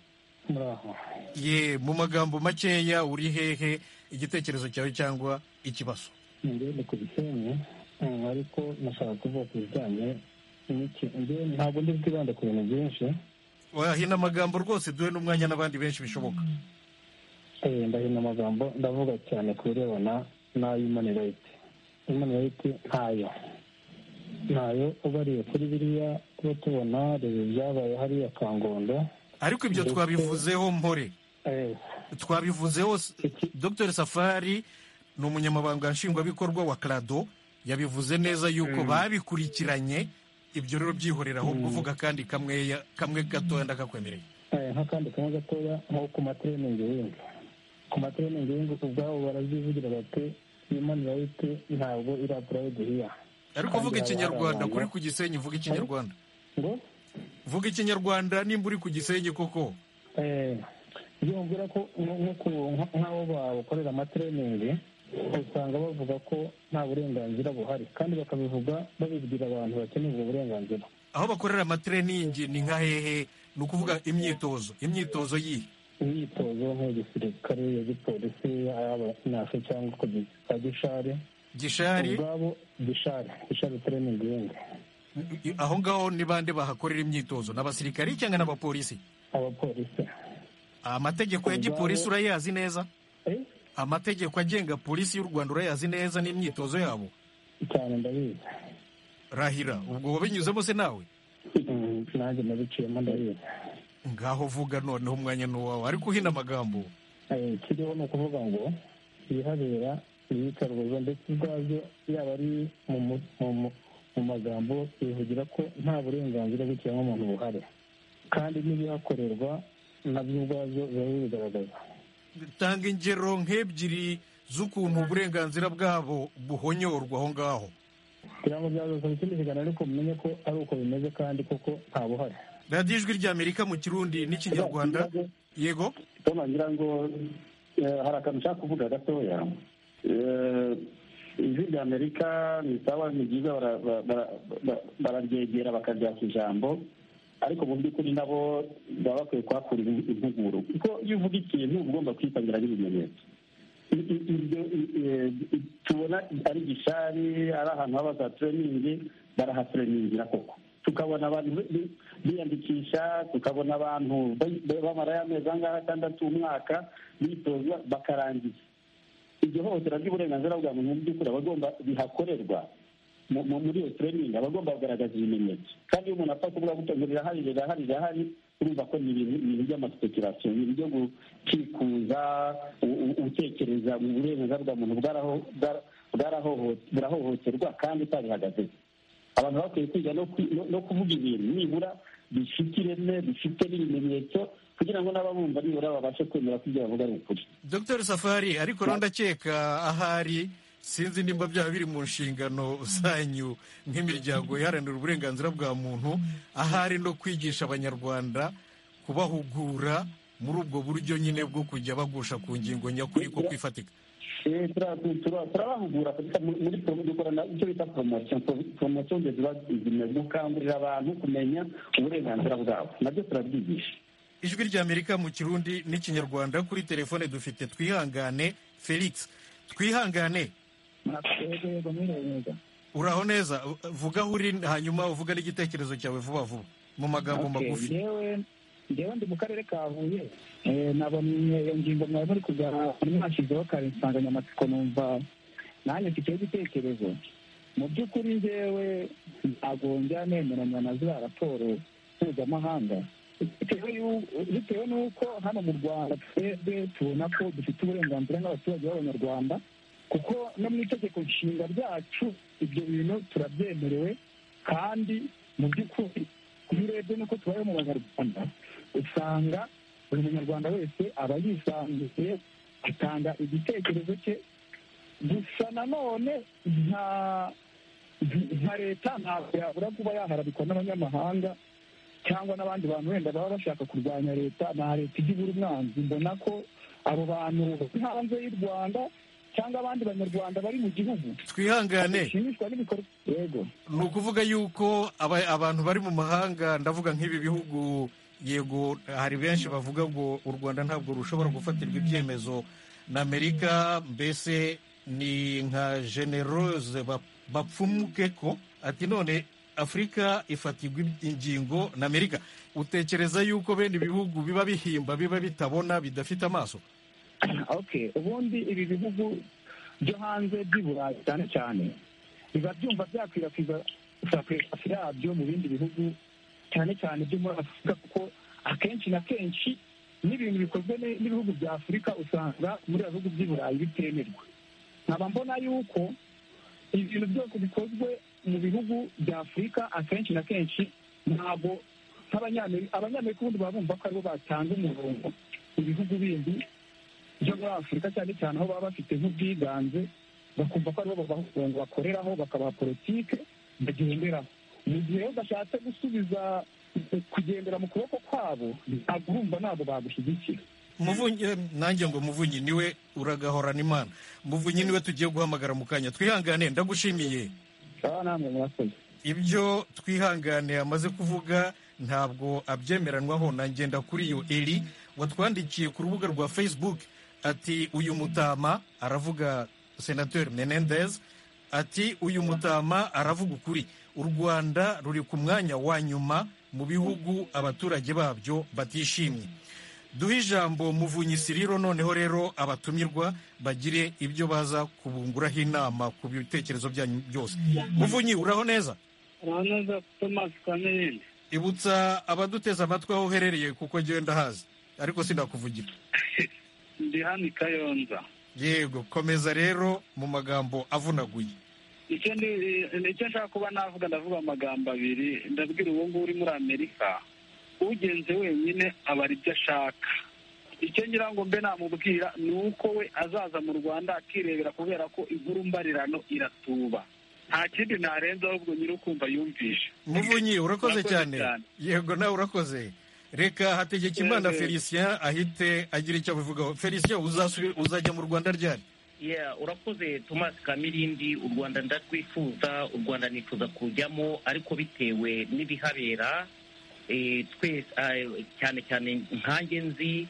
muraho ye mu magambo makeya uri hehe igitekerezo cyawe cyangwa ikibazo ngende ku gisenyi mm, ariko nashaka kuvuga ku bijyanye n'iki- ngewe ntabwo ndi bwibande ku bintu byinshi wahina amagambo rwose duhe n'umwanya n'abandi benshi bishoboka Eh, ndahina amagambo ndavuga cyane ku birebana na human right human right ntayo ntayo ubariye kuri biriya tuba tubona reba ibyabaye hariya kangondo ariko ibyo Ndetse- twabivuzeho mpore Eh, twabivuzeho s- iki- dr safari ni umunyamabanga nshingwabikorwa wa crado yabivuze neza yuko babikurikiranye ibyo rero byihorera ahubwo uvuga kandi kamwe kamwe gatoya ndakakwemereye eh, nk'akandi kamwe gatoya nko ku matreningi y'inzu ku matreningi y'inzu ubwabo barabyivugira bati human right ntabwo irapurayidi hiya ariko Kandi uvuga haba hari ikinyarwanda abantu- kuri ku gisenyi uvuga ikinyarwanda ngo vuga ikinyarwanda nimba uri ku gisenyi koko Eh, iyo bambwira ko nko- nko ku- nka- nk'abo bakorera amatreningi usanga bavuga ko nta burenganzira buhari kandi bakabivuga babibwira abantu bakeneye ubwo burenganzira aho bakorera amatereningi ni nka hehe ni ukuvuga imyitozo imyitozo yihe imyitozo nk'igisirikare ya gipolisi y'abanyafu cyangwa ku gi- ka gishari gishari ubwabo gishari gishari tereningi yindi aho ngaho ni bande bahakorera imyitozo ni abasirikari cyangwa n'abapolisi abapolisi amategeko ya gipolisi urayazi neza Eh, amategeko agenga polisi y'u rwanda urayazi neza n'imyitozo yabo cyane ndabizi rahira ubwo wabinyuzemo se nawe Mm, nanjye nabiciyemo ndabizi ngaho vuga noneho umwanya ni uwawe ariko uhina amagambo Eh, kiriho ni ukuvuga ngo ibihabera ibicaruza ndetse ubwabyo yaba ari mu mu- mu- mu- mu magambo bivugira ko nta burenganzira bw'ikiremwamuntu buhari kandi n'ibihakorerwa nabyo ubwabyo biba bibigaragaza tanga ingero nk'ebyiri z'ukuntu uburenganzira bwabo buhonyorwa aho ngaho kugira ngo byazasaba ikindi kiganiro ariko mumenye ko ari uko bimeze kandi koko nta buhari radiyo ijwi ry'amerika mu kirundi n'ikinyarwanda yego tom ngira ngo eh, hari akantu nshaka kuvuga gatoya Eh, ijwi rya amerika ni sawa ni ryiza bara- bara- bara- bara- bararyegera bakaryaka ijambo ariko mu by'ukuri nabo baba bakwiye kuhakurira impuguro kuko iyo uvuga ikintu uba ugomba kwitangira n'ibimenyetso I- i- ibyo i- i- i- tubona ari gishari ari ahantu haba za tureyiningi barahatureyiningira koko tukabona abantu bi- bi- biyandikisha tukabona abantu ba- ba- bamarayo amezi angahe atandatu umwaka bitoza bakarangiza iryo hohotera ry'uburenganzira bwa muntu mu by'ukuri abagomba bihakorerwa mu- mu- muri iyo tureyiningi abagomba kugaragaza ibimenyetso kandi iyo umuntu apfa kuvuga ngo rirahari rirahari rirahari urumva ko ni ibintu ibintu by'amasipekurasiyo ibintu byo gukikuza u- u- utekereza mu burenganzira bwa muntu bwaraho- bwara- bwarahoho- burahohoterwa kandi utabihagazeho abantu bakwiye kwiga no kwi- no- no kuvuga ibintu nibura bifite ireme bifite n'ibimenyetso kugira ngo n'ababumva nibura babashe kwemera ko ibyo bavuga ari ukuri dr safari ariko rero ndakeka ahari sinzi nimba byaba biri mu nshingano zanyu nk'imiryango iharanira uburenganzira bwa muntu ahari no kwigisha abanyarwanda kubahugura muri ubwo buryo nyine bwo kujya bagusha ku ngingo nyakuri ko kwifatika Eh, tura- tura- turabahugura kabisa mu- muri promo dukorana icyo bita poromosiyo poromosiyo ngo ziba zimaze gukangurira abantu kumenya uburenganzira bwabo nabyo turabyigisha ijwi ry'amerika mu kirundi n'ikinyarwanda kuri telefone dufite twihangane felix twihangane yego mwiriwe neza uraho neza u- vuga aho uri hanyuma uvuga n'igitekerezo cyawe vuba vuba mu magambo Okay, magufi ngewe ngewe ndi mu karere ka huye Eh, nabonye iyo ngingo mwari muri kuganira mwashyizeho kare insanganyamatsiko numva nanjye mfiteho igitekerezo mu by'ukuri ngewe ntabwo njya nemeranya na ziriya raporo mpuzamahanga bitewe y'u- bitewe n'uko hano mu rwanda twebwe tubona ko dufite uburenganzira nk'abaturage b'abanyarwanda kuko no mu itegeko nshinga ryacu ibyo bintu turabyemerewe kandi mu by'ukuri iyo urebye n'uko tubayeho mu banyarwanda usanga buri munyarwanda wese aba yisanzuye atanga igitekerezo cye gusa nanone nta nka leta ntabwo yabura kuba yaharabikwa n'abanyamahanga cyangwa n'abandi bantu wenda baba bashaka kurwanya leta na leta ijya ibura umwanzi mbona ko abo bantu bari hanze y'u rwanda cyangwa abandi banyarwanda bari mu gihugu twihangane bashimishwa n'ibikorwa yego ni ukuvuga yuko aba- abantu bari mu mahanga ndavuga nk'ibi bihugu yego hari benshi bavuga ngo u rwanda ntabwo rushobora gufatirwa ibyemezo na amerika mbese ni nka generose ba- bapfumuke ko ati none afurika ifatirwa ingingo na amerika utekereza yuko bene ibihugu biba bihimba biba bitabona bidafite amaso okay ubundi ibi bihugu byo hanze by'i burayi cyane cyane biba byumva byakwirakwiza isakwirakwasi yabyo mu bindi bihugu cyane cyane byo muri afurika kuko akenshi na kenshi n'ibintu bikozwe ne- n'ibihugu bya afurika usanga muri ibihugu by'i burayi bitemerwa nkaba mbona yuko ibintu byose bikozwe mu bihugu bya afurika akenshi na kenshi ntabwo nk'abanyamerika abanyamerika ubundi baba bumva ko aribo batanga umurongo mu bihugu bindi byo muri afurika cyane cyane aho baba bafite nk'ubwiganze bakumva ko aribo babafunga bakoreraho bakabaha politike bagenderaho mu gihe bashatse gusubiza kugendera mu kuboko kwabo ntabwo urumva ntabwo bagushyigikira muvunyi eh, nanjye ngo muvunyi niwe uragahorana imana muvunyi niwe tugiye guhamagara mu kanya twihangane ndagushimiye baba namwe murakoze ibyo twihangane amaze kuvuga ntabwo abyemeranwaho na ngenda kuri iyo eri watwandikiye ku rubuga rwa facebook ati uyu mutama aravuga senateri menendez ati uyu mutama aravuga ukuri u rwanda ruri ku mwanya wa nyuma mu bihugu abaturage babyo batishimye duhe ijambo muvunyi siriro noneho rero abatumirwa bagire ibyo baza kubunguraho inama ku bitekerezo byanyu byose muvunyi uraho neza urabona tomasi kamere ibutsa abaduteze amatwi aho uherereye kuko ngenda hazi ariko sinakuvugira ndi hano i kayonza yego komeza rero mu magambo avunaguye icyo ni icyo nshaka kuba navuga ndavuga amagambo abiri ndabwira uwo nguwo uri muri amerika ugenze wenyine abara ibyo ashaka icyo ngira ngo mbe namubwira ni uko we azaza mu rwanda akirebera kubera ko inkuru mbarirano iratuba nta kindi ntarenze ahubwo nyir'ukumva yumvisha muvunyi urakoze Urakoze cyane cyane. yego nawe urakoze reka hategekimana Yego. felicien ahite agira icyo abivugaho felicien uzasubi- uzajya mu rwanda ryari Yeah, urakoze Thomas Kamirindi u Rwanda ndarwifuza u Rwanda nifuza kujyamo ariko bitewe n'ibihabera eh, twese eh, cyane cyane nkanjye nzi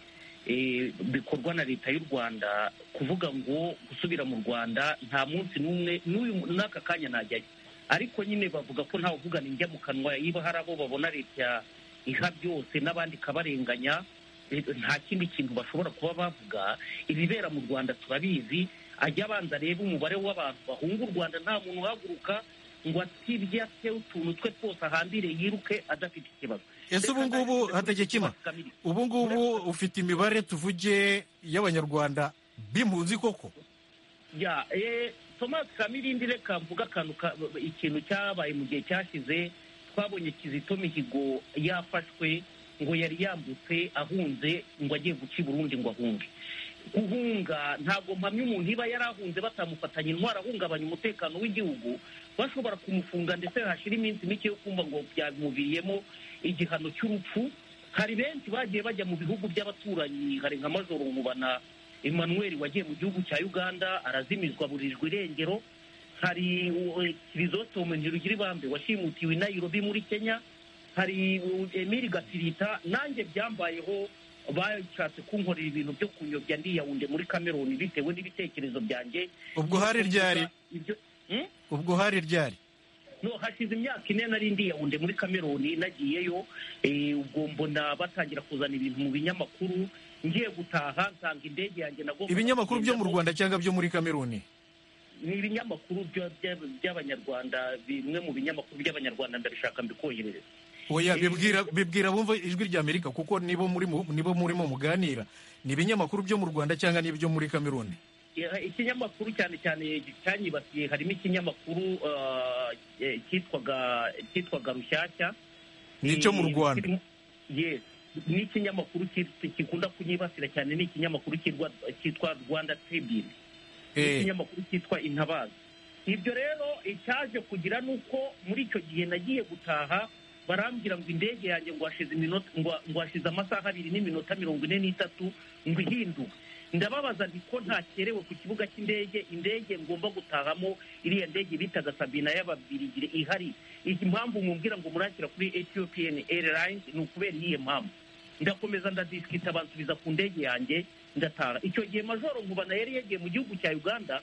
eh, bikorwa na leta y'u Rwanda kuvuga ngo gusubira mu Rwanda nta munsi n'umwe n'uyu n'aka kanya najyayo ariko nyine bavuga ko ntawe uvugana injya mu kanwa iyo hari abo babona leta iha byose n'abandi ikabarenganya eh, nta kindi kintu bashobora kuba bavuga ibibera mu rwanda turabizi ajya abanza arebe umubare w'abantu bahunga u rwanda nta muntu uhaguruka ngo atibye ate utuntu twe twose ahambire yiruke adafite ikibazo ese ubu ngubu hategekimana ubu ngubu ufite imibare tuvuge y'abanyarwanda b'impunzi koko ya eh, thomas kamirindi reka mvuga akantu ka- ikintu cyabaye mu gihe cyashize twabonye kizito mihigo yafashwe ngo yari yambutse ahunze ngo agiye guca i burundi ngo ahunge guhunga ntabwo mpamya umuntu iba yari ahunze batamufatanya intwaro ahungabanya umutekano w'igihugu bashobora kumufunga ndetse hashira iminsi mike yo kumva ngo byamuviriyemo igihano cy'urupfu hari benshi bagiye bajya mu bihugu by'abaturanyi hari nka majoro nkubana emmanuel wagiye mu gihugu cya uganda arazimizwa burijwe irengero hari uh, kirizotomu ntirugira ibambe washimutiwe i nairobi muri kenya hari uh, emili gatirita nanjye byambayeho bashatse kunkorera ibintu byo kunyobya ndiyawunde muri cameroon bitewe n'ibitekerezo byanjye ubwo hari ryari ibyo Hmm? ubwo hari ryari no hashize imyaka ine nari ndi yawunde muri kameruni nagiyeyo eh, ubwo mbona batangira kuzana ibintu mu binyamakuru ngiye gutaha nsanga indege yanjye nagomba ibinyamakuru byo mu rwanda cyangwa byo muri kameruni ni ibinyamakuru bya- bya- by'abanyarwanda bimwe mu binyamakuru by'abanyarwanda ndabishaka mbikoherereza oya Eh, bibwira bibwira bumva ijwi rya amerika kuko nibo muri mu- nibo murimo muganira ni ibinyamakuru byo mu rwanda cyangwa n'ibyo muri kameruni Eh, ikinyamakuru cyane cyane cyanyibasiye harimo ikinyamakuru ah, eh, cyitwaga cyitwaga rushyashya Ni icyo mu Eh, Rwanda. kirimo- yes ni ikinyamakuru ki- gikunda kunyibasira cyane ni ikinyamakuru cyitwa- cyitwa rwanda tribune Eh, n'ikinyamakuru cyitwa intabaza ibyo rero icyaje kugira ni uko muri icyo gihe nagiye gutaha barambwira ngo indege yanjye ngo hashize iminota ngo- ngo hashize amasaha abiri n'iminota mirongo ine n'itatu ngo ihinduke ndababaza nti ko ntakerewe ku kibuga cy'indege indege ngomba gutahamo iriya ndege bitaga sabina y'ababirigire ihari iyi mpamvu mumbwira ngo murakira kuri ethiopian airlines ni ukubera iyihe mpamvu ndakomeza ndadisikita bansubiza ku ndege yanjye ndataha icyo gihe majoro nkubana yari yagiye mu gihugu cya uganda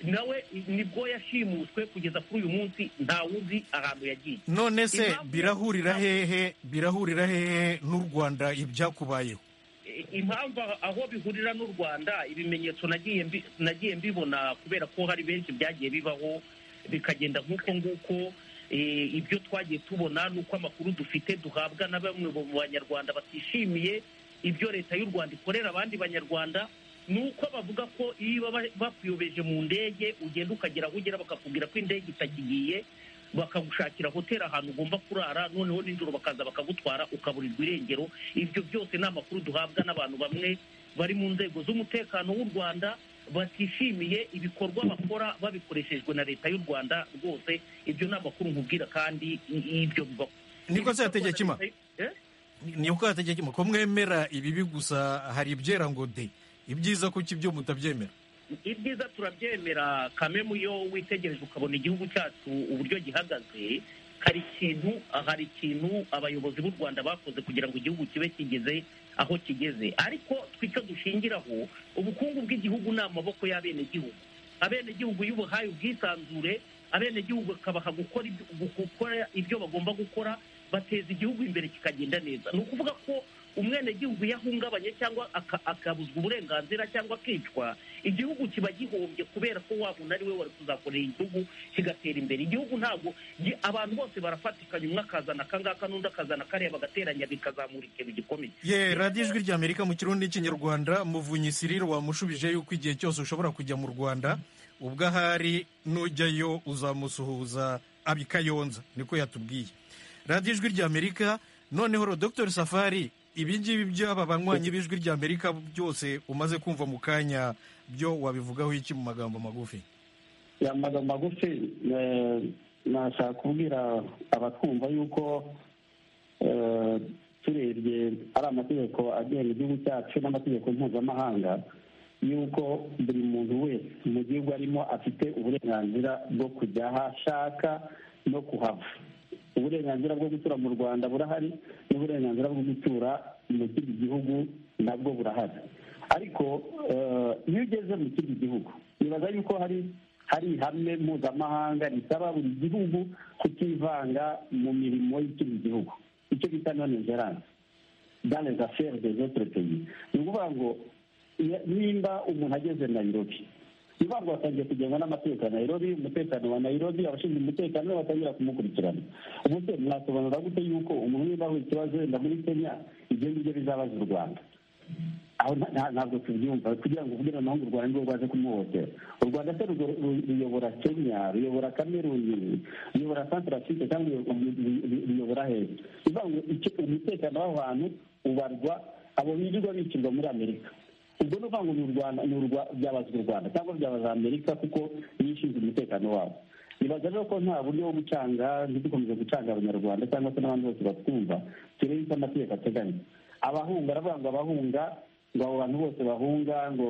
nawe nibwo yashimuswe kugeza kuri uyu munsi ntawuzi ahantu yagiye none se Impamvu- birahurira hehe birahurira hehe n'u rwanda ibyakubayeho I- impamvu aho- aho bihurira n'u rwanda ibimenyetso nagiye mbi- nagiye mbibona kubera ko hari benshi byagiye bibaho bikagenda nk'uko nguko eh, ibyo twagiye tubona n'uko amakuru dufite duhabwa na bamwe mu banyarwanda batishimiye ibyo leta y'u rwanda ikorera abandi banyarwanda ni uko bavuga ko iyo baba bakuyobeje mu ndege ugenda ukagera aho ugera bakakubwira ko indege itakigiye bakagushakira hoteli ahantu ugomba kurara noneho nijoro bakaza bakagutwara ukaburirwa irengero ibyo byose ni amakuru duhabwa n'abantu bamwe bari mu nzego z'umutekano w'u rwanda batishimiye ibikorwa bakora babikoreshejwe na leta y'u rwanda rwose ibyo ni amakuru nkubwira kandi i- ibyo bibaho niko se hategekima Eh? niko hategekima ko mwemera ibibi gusa hari ibyera ngo de ibyiza kuki ibyo mutabyemera ibyiza turabyemera kamemu iyo witegereje ukabona igihugu cyacu uburyo gihagaze hari ikintu hari ikintu abayobozi b'u rwanda bakoze kugira ngo igihugu kibe kigeze aho kigeze ariko twe icyo dushingiraho ubukungu bw'igihugu ni amaboko y'abenegihugu abenegihugu iyo ubuhaye ubwisanzure abenegihugu bakabaha gukora ibyo- gukora ibyo bagomba gukora bateza igihugu imbere kikagenda neza ni ukuvuga ko umwenegihugu iyo ahungabanye cyangwa aka- akabuzwa uburenganzira cyangwa akicwa igihugu kiba gihombye kubera ko wabona ari we wari kuzakorera igihugu kigatera imbere igihugu ntabwo gi- abantu bose barafatikanya umwe akazana akangaka n'undi akazana akareba agateranya bikazamura ikintu gikomeye ye radiyo ijwi rya amerika mu kirundi n'ikinyarwanda muvunyi sirire wamushubije yuko igihe cyose ushobora kujya mu rwanda ubwo ahari nujyayo uzamusuhuza abikayonza niko yatubwiye radiyo ijwi rya amerika noneho dr safari ibi ngibi by'aba banywanyi b'ijwi rya amerika byose umaze kumva mu kanya byo wabivugaho iki mu magambo magufi ya magambo magufi eh, nashaka kubwira abatwumva yuko eh, turebye ari amategeko agenga igihugu cyacu n'amategeko mpuzamahanga yuko buri muntu wese mu gihugu arimo afite uburenganzira bwo kujya aho ashaka no kuhava uburenganzira bwo gutura mu rwanda burahari n'uburenganzira bwo gutura mu kindi gihugu nabwo burahari ariko eh, iyo ugeze mu kindi gihugu nibaza yuko hari hari ihame mpuzamahanga risaba buri gihugu kutivanga mu mirimo y'ikindi gihugu icyo bita none gerance dans les affaires des autres pays ni ukuvuga ngo ni- nimba umuntu ageze nairobi ni ukuvuga ngo batangiye kugengwa n'amategeko ya nairobi umutekano wa nairobi abashinzwe umutekano nibo batangira kumukurikirana ubuse mwasobanura gute yuko umuntu niba ahuye ikibazo wenda muri kenya ibyo ngibyo bizabaza u rwanda aho nta- nta- ntabwo tubyumva kugira ngo uvuge noneho ngo u rwanda nirwo rwaje kumuhohotera u rwanda se rugo- ru- ruyobora kenya ruyobora kameruni ruyobora santarafurike cyangwa ruyo- ru- ru- ru- ruyobora heza bivuga ngo icyo- umutekano w'abantu ubarwa abo birirwa bicirwa muri amerika ubwo ni ukuvuga ngo ni u rwanda ni urwa byabaza u rwanda cyangwa byabaza amerika kuko niyo ishinzwe umutekano wabo nibaza rero ko nta buryo bwo gucanga ntidukomeze gucanga abanyarwanda cyangwa se n'abandi bose batwumva turebe icyo amategeko ateganya abahunga aravuga ngo abahunga ngo abo bantu bose bahunga ngo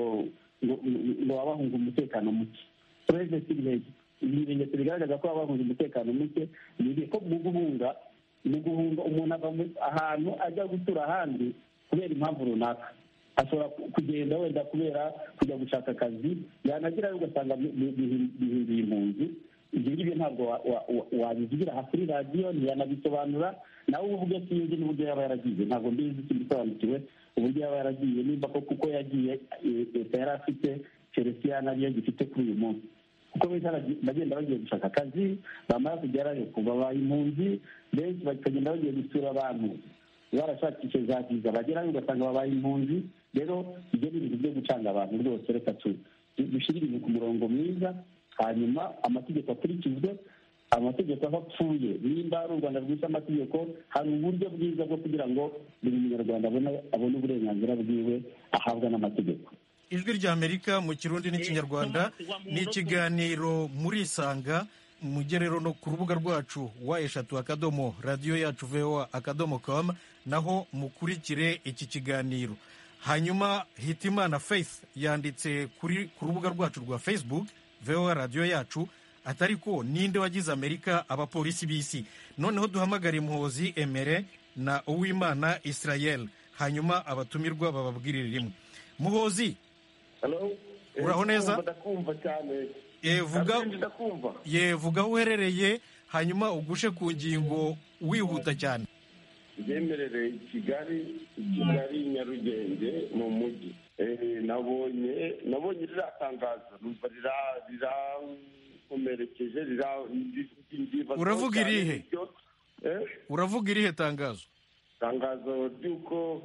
ngo- ngo baba bahunga umutekano muke purezesi ntege ibimenyetso bigaragaza ko baba bahunga umutekano muke ni igihe ko mu guhunga mu guhunga umuntu ava mu- ahantu ajya gutura ahandi kubera impamvu runaka ashobora ku- kugenda wenda kubera kujya gushaka akazi yanagerayo ugasanga bi- bi- bihi- bihinduye impunzi ibyo ngibyo ntabwo wa- wa- wa- wabivugira aha kuri radiyo ntiyanabisobanura nawe uvuge sinzi n'uburyo yaba yaragiye ntabwo mbizi sindisobanukiwe uburyo yaba yaragiye nimba ko kuko yagiye eh, leta yari afite chelsea nariyo gifite kuri uyu munsi kuko benshi baragi- bagenda bagiye gushaka akazi bamara kugerayo babaye impunzi benshi bakagenda bagiye gusura abantu barashakisha za viza bagerayo ugasanga babaye impunzi rero ibyo ni ibintu byo gucanga abantu rwose reka tu- du- dushyire ibintu ku murongo mwiza hanyuma amategeko akurikizwe amategeko aho apfuye nimba ari u rwanda rwise amategeko hari uburyo bwiza bwo kugira ngo buri munyarwanda abone- abone uburenganzira bwiwe ahabwa n'amategeko ijwi rya amerika mu kirundi n'ikinyarwanda Eh, Thomas, wa ni muntu- ikiganiro muri isanga mujye rero no ku rubuga rwacu wa eshatu akadomo radiyo yacu voa akadomo com naho mukurikire iki kiganiro hanyuma hitimana faith yanditse kuri ku rubuga rwacu rwa facebook voa radiyo yacu atari ko ninde wagize amerika abapolisi b'isi noneho duhamagare muhozi emere na uwimana israel hanyuma abatumirwa bababwirire rimwe muhozi Hello? Uraho neza? Ndumva, ndakumva cyane Eh, vuga Ndakumva, ndakumva ye vuga aho uherereye hanyuma ugushe ku ngingo wihuta cyane yemerere i kigali i kigali nyarugenge mu mujyi Eh, nabonye nabonye ririya tangazo numva rira- rirankomerekeje rira- ndi- ndibazaho Uravuga cyane irihe? ibyo. Eh, uravuga irihe tangazo itangazo ry'uko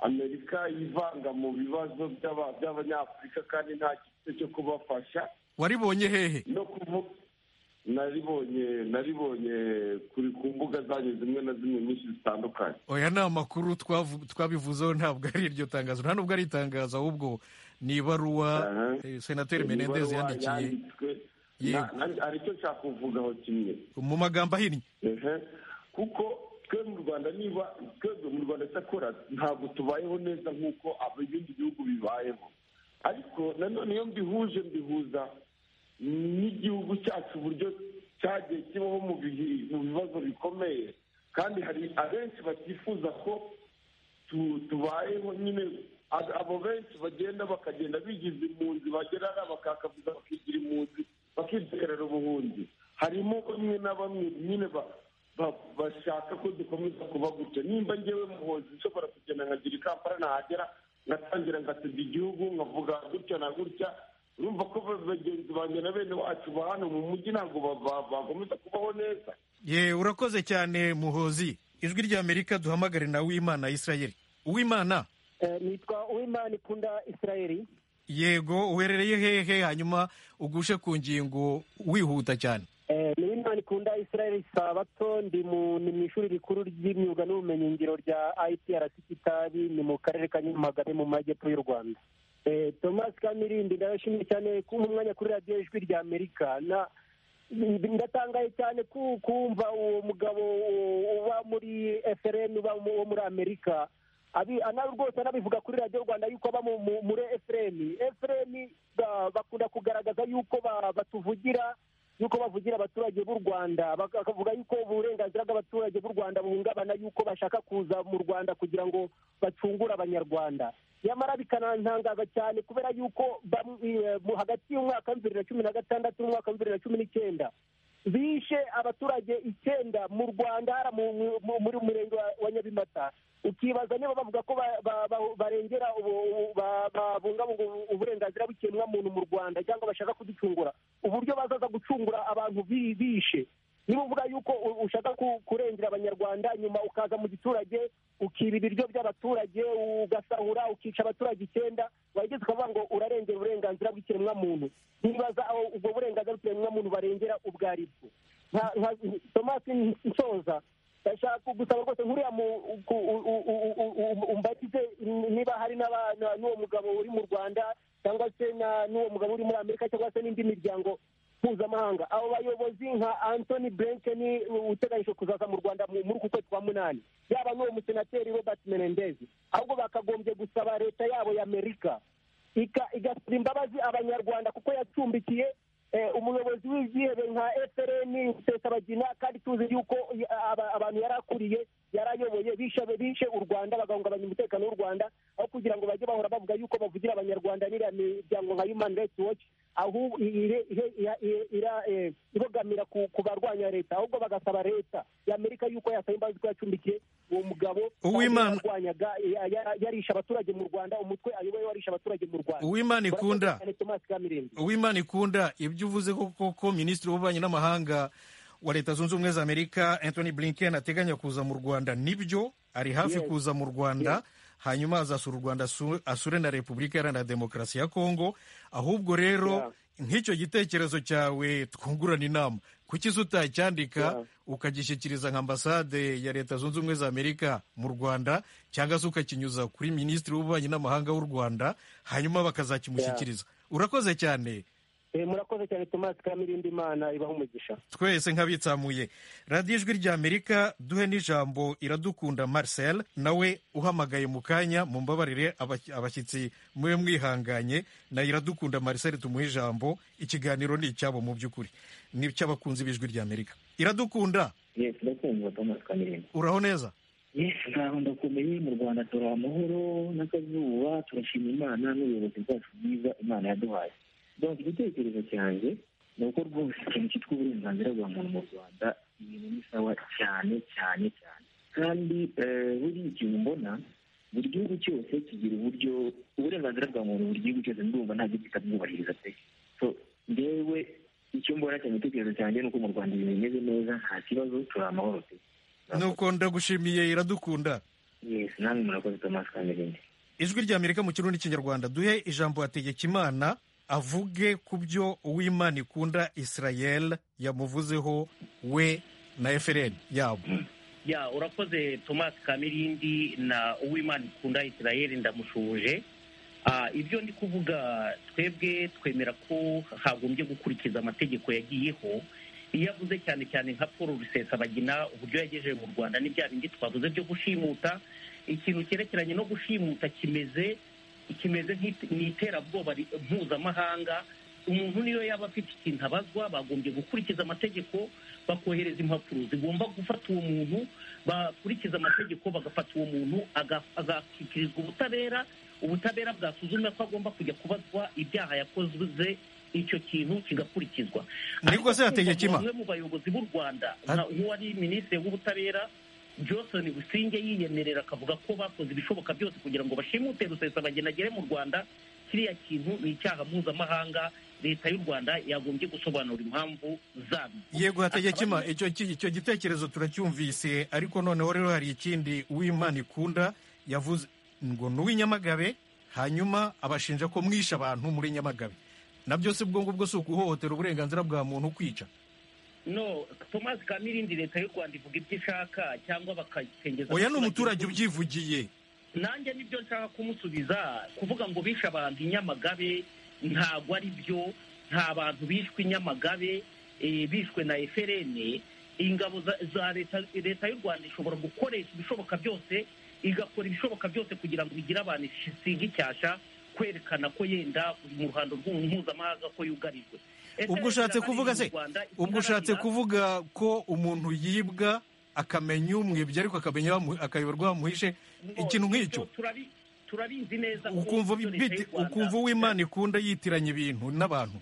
amerika yivanga mu bibazo by'aba- by'abanyafurika kandi nta gito cyo kubafasha waribonye hehe no kuvuga naribonye naribonye kuri ku mbuga zanyu zimwe na zimwe nyinshi zitandukanye oya ni amakuru twavu- twabivuzeho ntabwo ari iryo tangazo nta nubwo ari itangazo ahubwo ni ibaruwa Aha. eh, senateri menendez Ibaruwa yandikiye yanditswe. Yego. Na- na- hari icyo nshaka kuvugaho kimwe mu magambo ahinnye Ehe. kuko twe mu rwanda niba twebwe mu rwanda cyakora ntabwo tubayeho neza nk'uko ab- ibindi bihugu bibayeho ariko nanone iyo mbihuje mbihuza n'igihugu cyacu uburyo cyagiye kibaho mu bihi- mu bibazo bikomeye kandi hari abenshi batifuza ko tu- tubayeho nyine a- abo benshi bagenda bakagenda bigiza impunzi bagera bakakavuza bakigira impunzi bakibyerera ubuhunzi harimo bamwe na bamwe nyine ba- ba- ba- bashaka ko dukomeza kuba gutyo nimba ngewe muhozi nshobora kugenda nkagira ikampara nahagera ngatangira ngasebya igihugu nkavuga gutya na gutya urumva ko bagenzi banjye na bene wacu ba hano mu mujyi ntabwo bakomeza kubaho neza ye urakoze cyane muhozi ijwi ry'amerika duhamagare na wimana israel uwimana nitwa uwimana ikunda israel yego uherereye hehe hanyuma ugushe ku ngingo wihuta cyane ni uwimana ikunda israel sabato ndi mu ni mu ishuri rikuru ry'imyuga n'ubumenyingiro rya iprc kitabi ni mu karere ka nyamagabe mu majyepfo y'u rwanda tomasi kamirindi ndabashimiye cyane kuba umwanya kuri radiyo ijwi rya amerika na ndatangaye cyane kumva uwo mugabo uba muri efereni uba wo muri amerika rwose anabivuga kuri radiyo rwanda yuko aba muri efereni efereni bakunda kugaragaza yuko batuvugira yuko bavugira abaturage b'u rwanda bakavuga yuko uburenganzira bw'abaturage b'u rwanda buhungabana yuko bashaka kuza mu rwanda kugira ngo bacungure abanyarwanda nyamara bikanantangaza cyane kubera yuko hagati y'umwaka wa bibiri na cumi na gatandatu n'umwaka wa bibiri na cumi n'icyenda bishe abaturage icyenda mu rwanda muri murenge wa nyabimata ukibaza niba bavuga ko barengera babungabunga uburenganzira bw'ikiremwamuntu mu rwanda cyangwa bashaka kuducungura uburyo bazaza gucungura abantu bishe niba uvuga yuko ushaka kurengera abanyarwanda nyuma ukaza mu giturage ukiba ibiryo by'abaturage ugasahura ukica abaturage icyenda wageze ukavuga ngo urarengera uburenganzira bw'ikiremwamuntu ntibaza aho ubwo burenganzira bw'ikiremwamuntu barengera ubwo ari bwo nka tomasi nsoza ndashaka gusaba rwose nkuriya umbatize niba hari n'uwo mugabo uri mu rwanda cyangwa se n'uwo mugabo uri muri amerika cyangwa se n'indi miryango mpuzamahanga abo bayobozi nka antoni blinken uteganyije kuzaza mu rwanda muri uku kwezi kwa munani yaba n'uwo musenateri robert menendezi ahubwo bakagombye gusaba leta yabo y'amerika igasaba imbabazi abanyarwanda kuko yacumbikiye umuyobozi w'ibyihere nka efereni rusesabagina kandi tuzi yuko abantu yari akuriye yari ayoboye bishe u rwanda bagahungabanya umutekano w'u rwanda aho kugira ngo bajye bahora bavuga yuko bavugira abanyarwanda n'iriya miryango nka human rights watch aho ibogamira ku barwanya leta ahubwo bagasaba leta y'amerika yuko yasaba imbabazi ko yacumbikiye uwo mugabo yarwanyaga yarisha abaturage mu rwanda umutwe ayoboye warisha abaturage mu rwanda uwimana ikunda uwimana ikunda ibyo uvuze koko minisitiri w'ububanyi n'amahanga wa leta zunze ubumwe za amerika anthony blinken ateganya kuza mu rwanda nibyo ari hafi kuza mu rwanda hanyuma azasura u rwanda asure na repubulika iharanira demokarasi ya kongo ahubwo rero nk'icyo gitekerezo cyawe twungurana inama kuki utacyandika ukagishyikiriza nka ambasade ya leta zunze ubumwe za amerika mu rwanda cyangwa se ukakinyuza kuri minisitiri w'ububanyi n'amahanga w'u rwanda hanyuma bakazakimushyikiriza urakoze cyane murakoze cyane tomasi kamirindi imana ibaho umugisha twese nk'abitsamuye radiyo ijwi rya amerika duhe n'ijambo iradukunda marcel nawe uhamagaye mu kanya mu mbabarire abashyitsi mube mwihanganye na iradukunda marcel tumuhe ijambo ikiganiro ni icyabo mu by'ukuri ni icy'abakunzi b'ijwi rya amerika iradukunda yesi urakumva tomasi kamirindi uraho neza yesi ntaho ndakomeye mu rwanda turi amahoro n'akazuba turashima imana n'ubuyobozi bwacu bwiza imana yaduhaye donc igitekerezo cyanjye ni uko rwose ikintu cyitwa uburenganzira bwa muntu mu rwanda ibintu ni sawa cyane cyane cyane kandi buriya ikintu mbona buri gihugu cyose kigira uburyo uburenganzira bwa muntu buri gihugu cyose ndumva nta gihugu kitabwubahiriza pe so ngewe icyo mbona cyane igitekerezo cyanjye ni uko mu rwanda ibintu bimeze neza nta kibazo turi amahoro pe nuko ndagushimiye iradukunda yesi namwe murakoze tomasi kamerinde ijwi rya amerika mu kirundi n'ikinyarwanda duhe ijambo hategekimana avuge ku byo uwimana ikunda israel yamuvuzeho we na efereni yabo ya urakoze tomasi kamirindi na uwimana ikunda israel ndamushuje ibyo ndi kuvuga twebwe twemera ko hagombye gukurikiza amategeko yagiyeho iyo avuze cyane cyane nka paul rusesabagina uburyo yagejeje mu rwanda n'ibya bindi twavuze byo gushimuta ikintu cyerekeranye no gushimuta kimeze kimeze nk'iterabwoba mpuzamahanga umuntu niyo yaba afite ikintu abazwa bagombye gukurikiza amategeko bakohereza impapuro zigomba gufata uwo muntu bakurikiza amategeko bagafata uwo muntu agashyikirizwa ubutabera ubutabera bwasuzumye ko agomba kujya kubazwa ibyaha yakoze icyo kintu kigakurikizwa ariko se hategekima umwe mu bayobozi b'u rwanda nka- nk'uwari minisitiri w'ubutabera johnson busingye yiyemerera akavuga ko bakoze ibishoboka byose kugira ngo bashimute rusesabageni agere mu rwanda kiriya kintu ni icyaha mpuzamahanga leta y'u rwanda yagombye gusobanura impamvu zabyo yego hategekima icyo ki- icyo gitekerezo turacyumvise ariko noneho rero hari ikindi uwimana ikunda yavuze ngo ni uw'inyamagabe hanyuma abashinja ko mwishe abantu muri nyamagabe na byose ubwo ngubwo si ukuhohotera uburenganzira bwa muntu kwica no thomas kamirindi leta y'u rwanda ivuga ibyo ishaka cyangwa bakasengeza oya ni umuturage ubyivugiye nanjye nibyo nshaka kumusubiza kuvuga ngo bishe abantu i nyamagabe ntabwo ari byo nta bantu bishwe i nyamagabe eh, bishwe na eferene ingabo za- za leta leta y'u rwanda ishobora gukoresha ibishoboka byose igakora ibishoboka byose kugira ngo bigire abantu isiga icyasha kwerekana ko yenda mu ruhando rw'u- mpuzamahanga ko yugarijwe Ese ubwo ushatse leta kuvuga y'u se Rwanda ubwo ushatse iharanira- kuvuga ko umuntu yibwa akamenya umwibye ariko akamenya bamu- akayoberwa bamuhishe ikintu nk'icyo turabi- turabizi neza ko ukumva ibyo bi- leta y'u bite- Rwanda- ukumva uwimana ikunda yitiranya ibintu n'abantu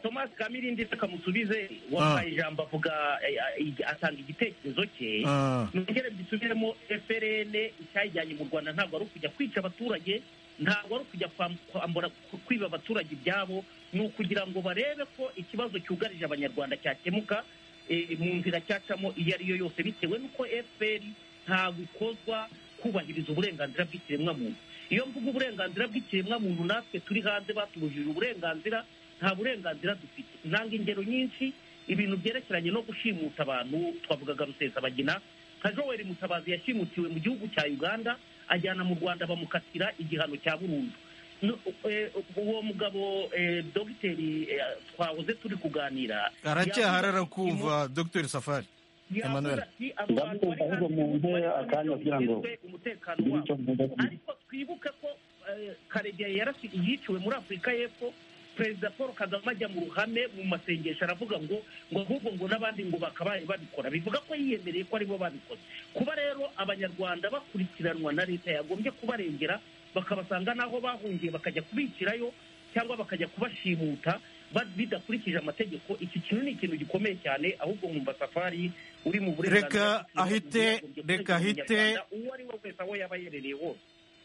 thomas kamirindi kamusubize wahaye ijambo avuga eh, eh, atanga igitekerezo cye Ah. nongere gisubiremo frn icyayijyanye mu rwanda ntabwo ari ukujya kwica abaturage ntabwo ari ukujya kwam- kwambura ku- kwiba abaturage ibyabo ni ukugira ngo barebe ko ikibazo cyugarije abanyarwanda cyakemuka eh, mu nzira cyacamo iyo ari yo yose bitewe n'uko fpr ntabwo ikozwa kubahiriza uburenganzira bw'ikiremwamuntu iyo mvuga uburenganzira bw'ikiremwamuntu natwe turi hanze batubujije uburenganzira nta burenganzira dufite ntanga ingero nyinshi ibintu byerekeranye no gushimuta abantu twavugaga rusesabagina nka joel mutabazi yashimutiwe mu gihugu cya uganda ajyana mu rwanda bamukatira igihano cya burundu No- eh, uwo mugabo eh, dogiteri eh, twahoze turi kuganira aracyahari yavuze- arakumva dr safari emmanuel ndabyumva ahubwo mumpe akanya kugira ngo umutekano wabo ariko twibuke ko eh, karegeya yarasi- yiciwe muri afurika y'epfo perezida paul kagame ajya mu ruhame mu masengesho aravuga ngo ngo ahubwo ngo n'abandi ngo bakabaye babikora bivuga ko yiyemereye ko aribo babikoze kuba rero abanyarwanda bakurikiranwa na leta yagombye kubarengera bakabasanga n'aho bahungiye bakajya kubicirayo cyangwa bakajya kubashimuta ba- bidakurikije amategeko iki kintu ni ikintu gikomeye cyane ahubwo nkumva safari uri mu Reka bw'umuntu ahite- yagombye reka ahite- kuregera umunyarwanda uwo ari we wese aho yaba yerereye hose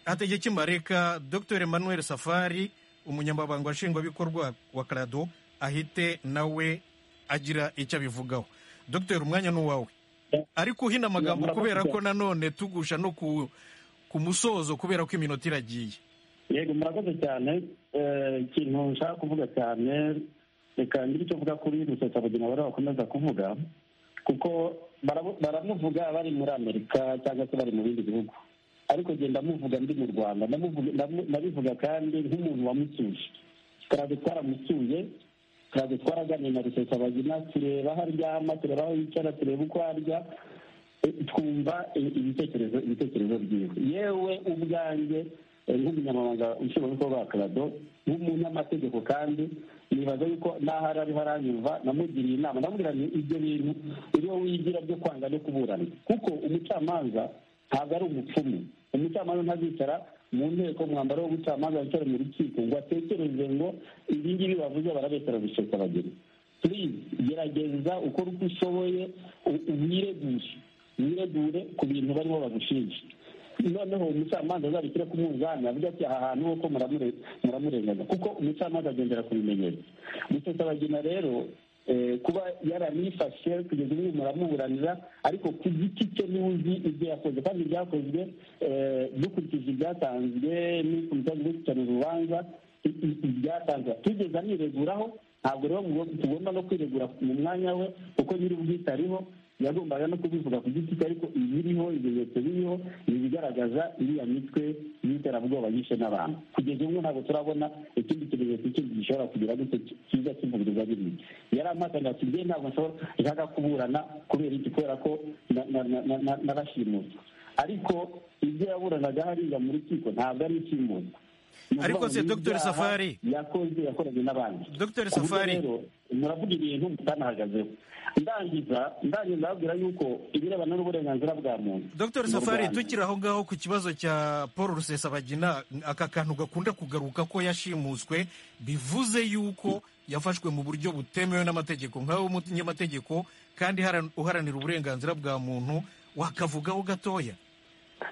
hategekima reka dr emmanuel safari umunyamabanga nshingwabikorwa wa karado ahite nawe agira icyo abivugaho dr umwanya ni uwawe ariko uhina amagambo kubera ko nanone tugusha no ku, ku musozo kubera ko iminota iragiye yego murakoze cyane Eh, ikintu nshaka kuvuga cyane reka ngire icyo mvuga kuri rusesabagina bari bakomeza kuvuga kuko baramu- baramuvuga bari muri amerika cyangwa se bari mu bindi bihugu ariko genda ndamuvuga ndi mu rwanda ndamuvuga- ndamu- ndabivuga kandi nk'umuntu wamusuye karade twaramusuye karade twaraganiye na rusesabagina tureba aho aryama tureba aho yicara tureba uko arya twumva ibitekerezo ibitekerezo byiza yewe ubwanjye eh, nk'umunyamabanga nshingwabikorwa wa karado nk'umunyamategeko kandi nibaza yuko n'aho ari ariho aranyumva namugiriye inama ndamubwira nti ibyo bintu uriho wigira byo kwanga no kuburana kuko umucamanza ntabwo ari umupfumu umucamanza ntazicara mu nteko mwambaro w'ubucamanza wicare mu rukiko ngo atekereze ngo ibi ngibi bavuze barabesera gusheka abageni purize gerageza ukora uko ushoboye u- wiregure wiregure ku bintu barimo bagushinja noneho umucamanza azabishyire ku munzani avuga ati aha hantu hoko muramure- muramurenganya kuko umucamanza agendera ku bimenyetso rusesabagina rero eh, kuba yaranifashe kugeza ubu muramuburanira ariko ku giti cye niwe uzi ibyo yakoze kandi ibyakozwe eh, dukurikije ibyatanzwe n'ikomisiyo y'igihugu gukurikirana urubanza i- i- ibyatanzwe tugeze anireguraho ntabwo rero mugo- tugomba no kwiregura mu mwanya we kuko nyir'ubwite ariho yagombaga no kubivuga ku giti cye ariko ibiriho ibimenyetso biriho ni ibigaragaza iriya mitwe y'iterabwoba yishe n'abantu kugeza ubu ntabwo turabona ikindi kimenyetso kindi gishobora kugira gute ki- kiza kivugiriza biriya yari ampakanya ati "Njye ntabwo nshobora nshaka kuburana kubera iki kubera ko na- na- na- na- na- narashimutse ariko ibyo yaburanaga hariya mu rukiko ntabwo ari inshingano ariko se dr safari yakoze yakoraga n'abandi dr safari muravuga ibintu mutanahagazeho ndangiza ndangiza ababwira yuko ibirebana n'uburenganzira bwa muntu dr mu safari Rwanda. tukiri aho ngaho ku kibazo cya paul rusesabagina aka kantu gakunda kugaruka ko yashimuswe bivuze yuko yafashwe mu buryo butemewe n'amategeko nkawe umunyamategeko kandi haran- uharanira uburenganzira bwa muntu wakavugaho gatoya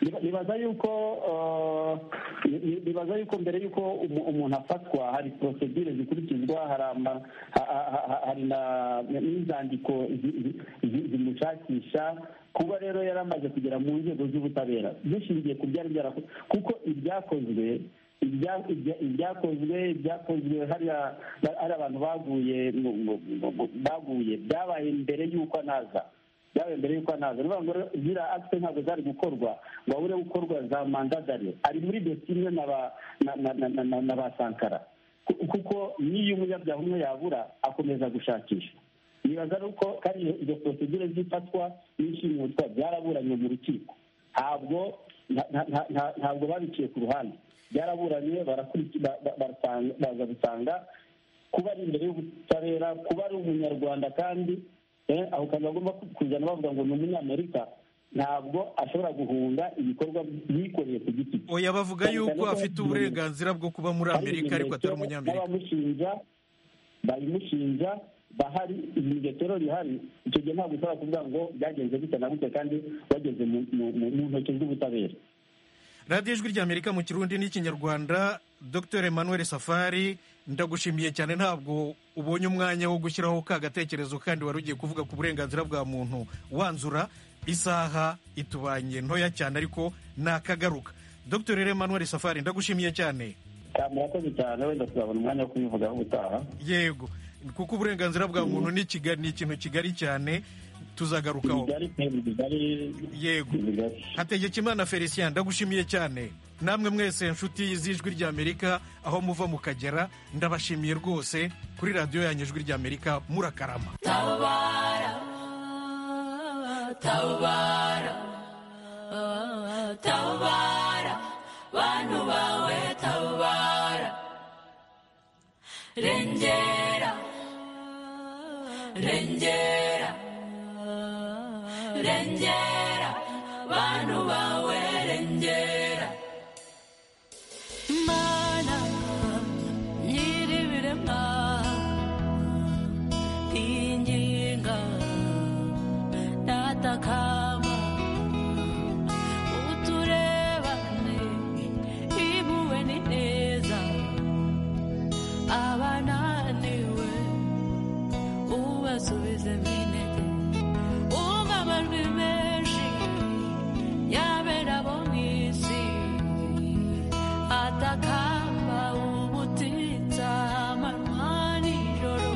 Niba- nibaza yuko eh, ni- ni- nibaza yuko mbere yuko umu- umuntu afatwa hari prosedure zikurikizwa hari ama- ha- ha- ha- ha- hari na- n'inzandiko zi- zi- zi- zimushakisha kuba rero yari amaze kugera mu nzego z'ubutabera dushingiye ku byari byarakozwe kuko ibyakozwe ibya- ibya- ibyakozwe ibyakozwe hariya ba- hari abantu baguye mu- mu- mu- mu- baguye byabaye mbere y'uko anaza byabaye mbere y'uko anaza ni ukuvuga ngo rero ziriya akite ntabwo zari gukorwa ngo habure gukorwa za mandadari ari muri dosiye imwe na ba- na- na- na- na- na- na ba sankara Ku- kuko n'iyo umunyabyaha umwe yabura akomeza gushakishwa nibaza ari uko kandi iyo- izo porosegire z'ifatwa n'ishimutwa byaraburanye mu rukiko ntabwo nta- nta- nta- nta- ntabwo babiciye ku ruhande byaraburanye barakurikiza baza gusanga kuba ari imbere y'ubutabera kuba ari umunyarwanda kandi eh, aho kantu bagomba kuzana bavuga ngo ni umunyamerika ntabwo ashobora guhunga ibikorwa yikoreye ku giti cye oya bavuga Cyane cyane yuko ko afite hari uburenganzira bwo kuba muri amerika ariko atari umunyamerika n'abamushinja babimushinja bahari ibimetero bihari icyo gihe ntabwo ushobora kuvuga ngo byagenze gute na gute kandi bageze mu- mu- mu mu ntoki z'ubutabera radiyo ijwi ry'amerika mu kirundi n'ikinyarwanda dr emmanuel safari ndagushimiye cyane ntabwo ubonye umwanya wo gushyiraho ka gatekerezo kandi wari ugiye kuvuga ku burenganzira bwa muntu wanzura isaha itubanye ntoya cyane ariko nakagaruka dr emmanuel safari ndagushimiye cyane Ah, murakoze cyane wenda tuzabona umwanya wo kubivugaho ubutaha yego kuko uburenganzira bwa muntu ni kiga- ni ikintu kigari cyane tuzagarukaho yego hategekimana felicien ndagushimiye cyane namwe mwese nshuti z'ijwi ry'amerika aho muva mukagera ndabashimiye rwose kuri radiyo yanyu ijwi ry'amerika murakarama Tabara, tabara, tabara, bantu bawe tabara, rengera, rengera, rengera, bantu bawe rengera. Mana, nyir'ibiremwa, tinginga ndatakama uturebane ibuwe ni neza abananiwe ubasubize minete umva amajwi menshi yabera bo mu isi atakamba ubutitsa amanywa nijoro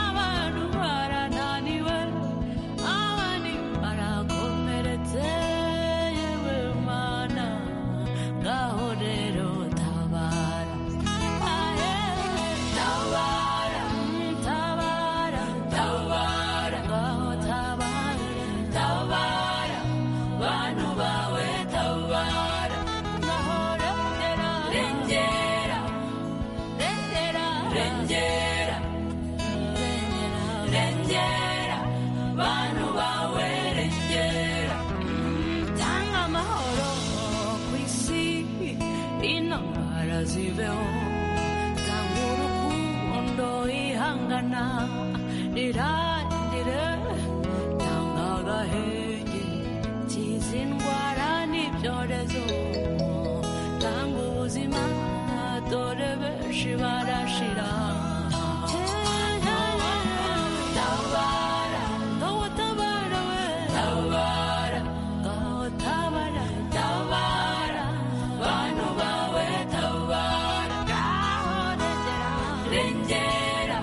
abantu barananiwe abandi barakomeretse yewe mana ngaho rero tabara aye tabara mm, tabara tabara ngaho tabara tabara bantu bawe tabara ngaho rengera rengera rengera rengera rengera bantu bawe rengera tanga amahoro ku isi intambara zibeho tanga urukundo ihangana rirangire tanga agahenge kiza indwara n'ibyorezo tanga ubuzima dore benshi barashira Tabara, ngaho tabara we. Tabara, ngaho tabara. Tabara, bantu bawe tabara. Ngaho rengera, rengera,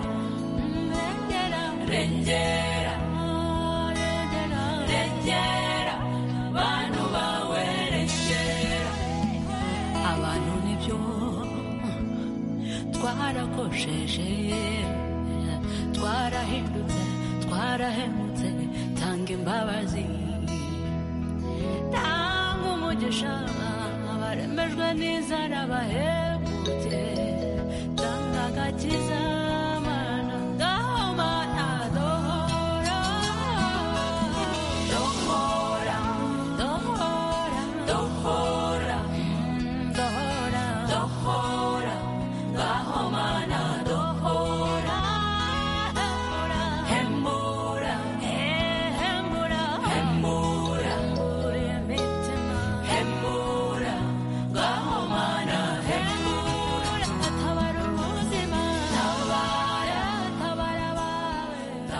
mm, rengera, rengera, oh, rengera, rengera, bantu bawe rengera. Abantu nibyo twarakosheje twarahindutse twarahemutse tanga imbabazi tanga umugisha baremejwe n'inzara bahebutse tanga agakiza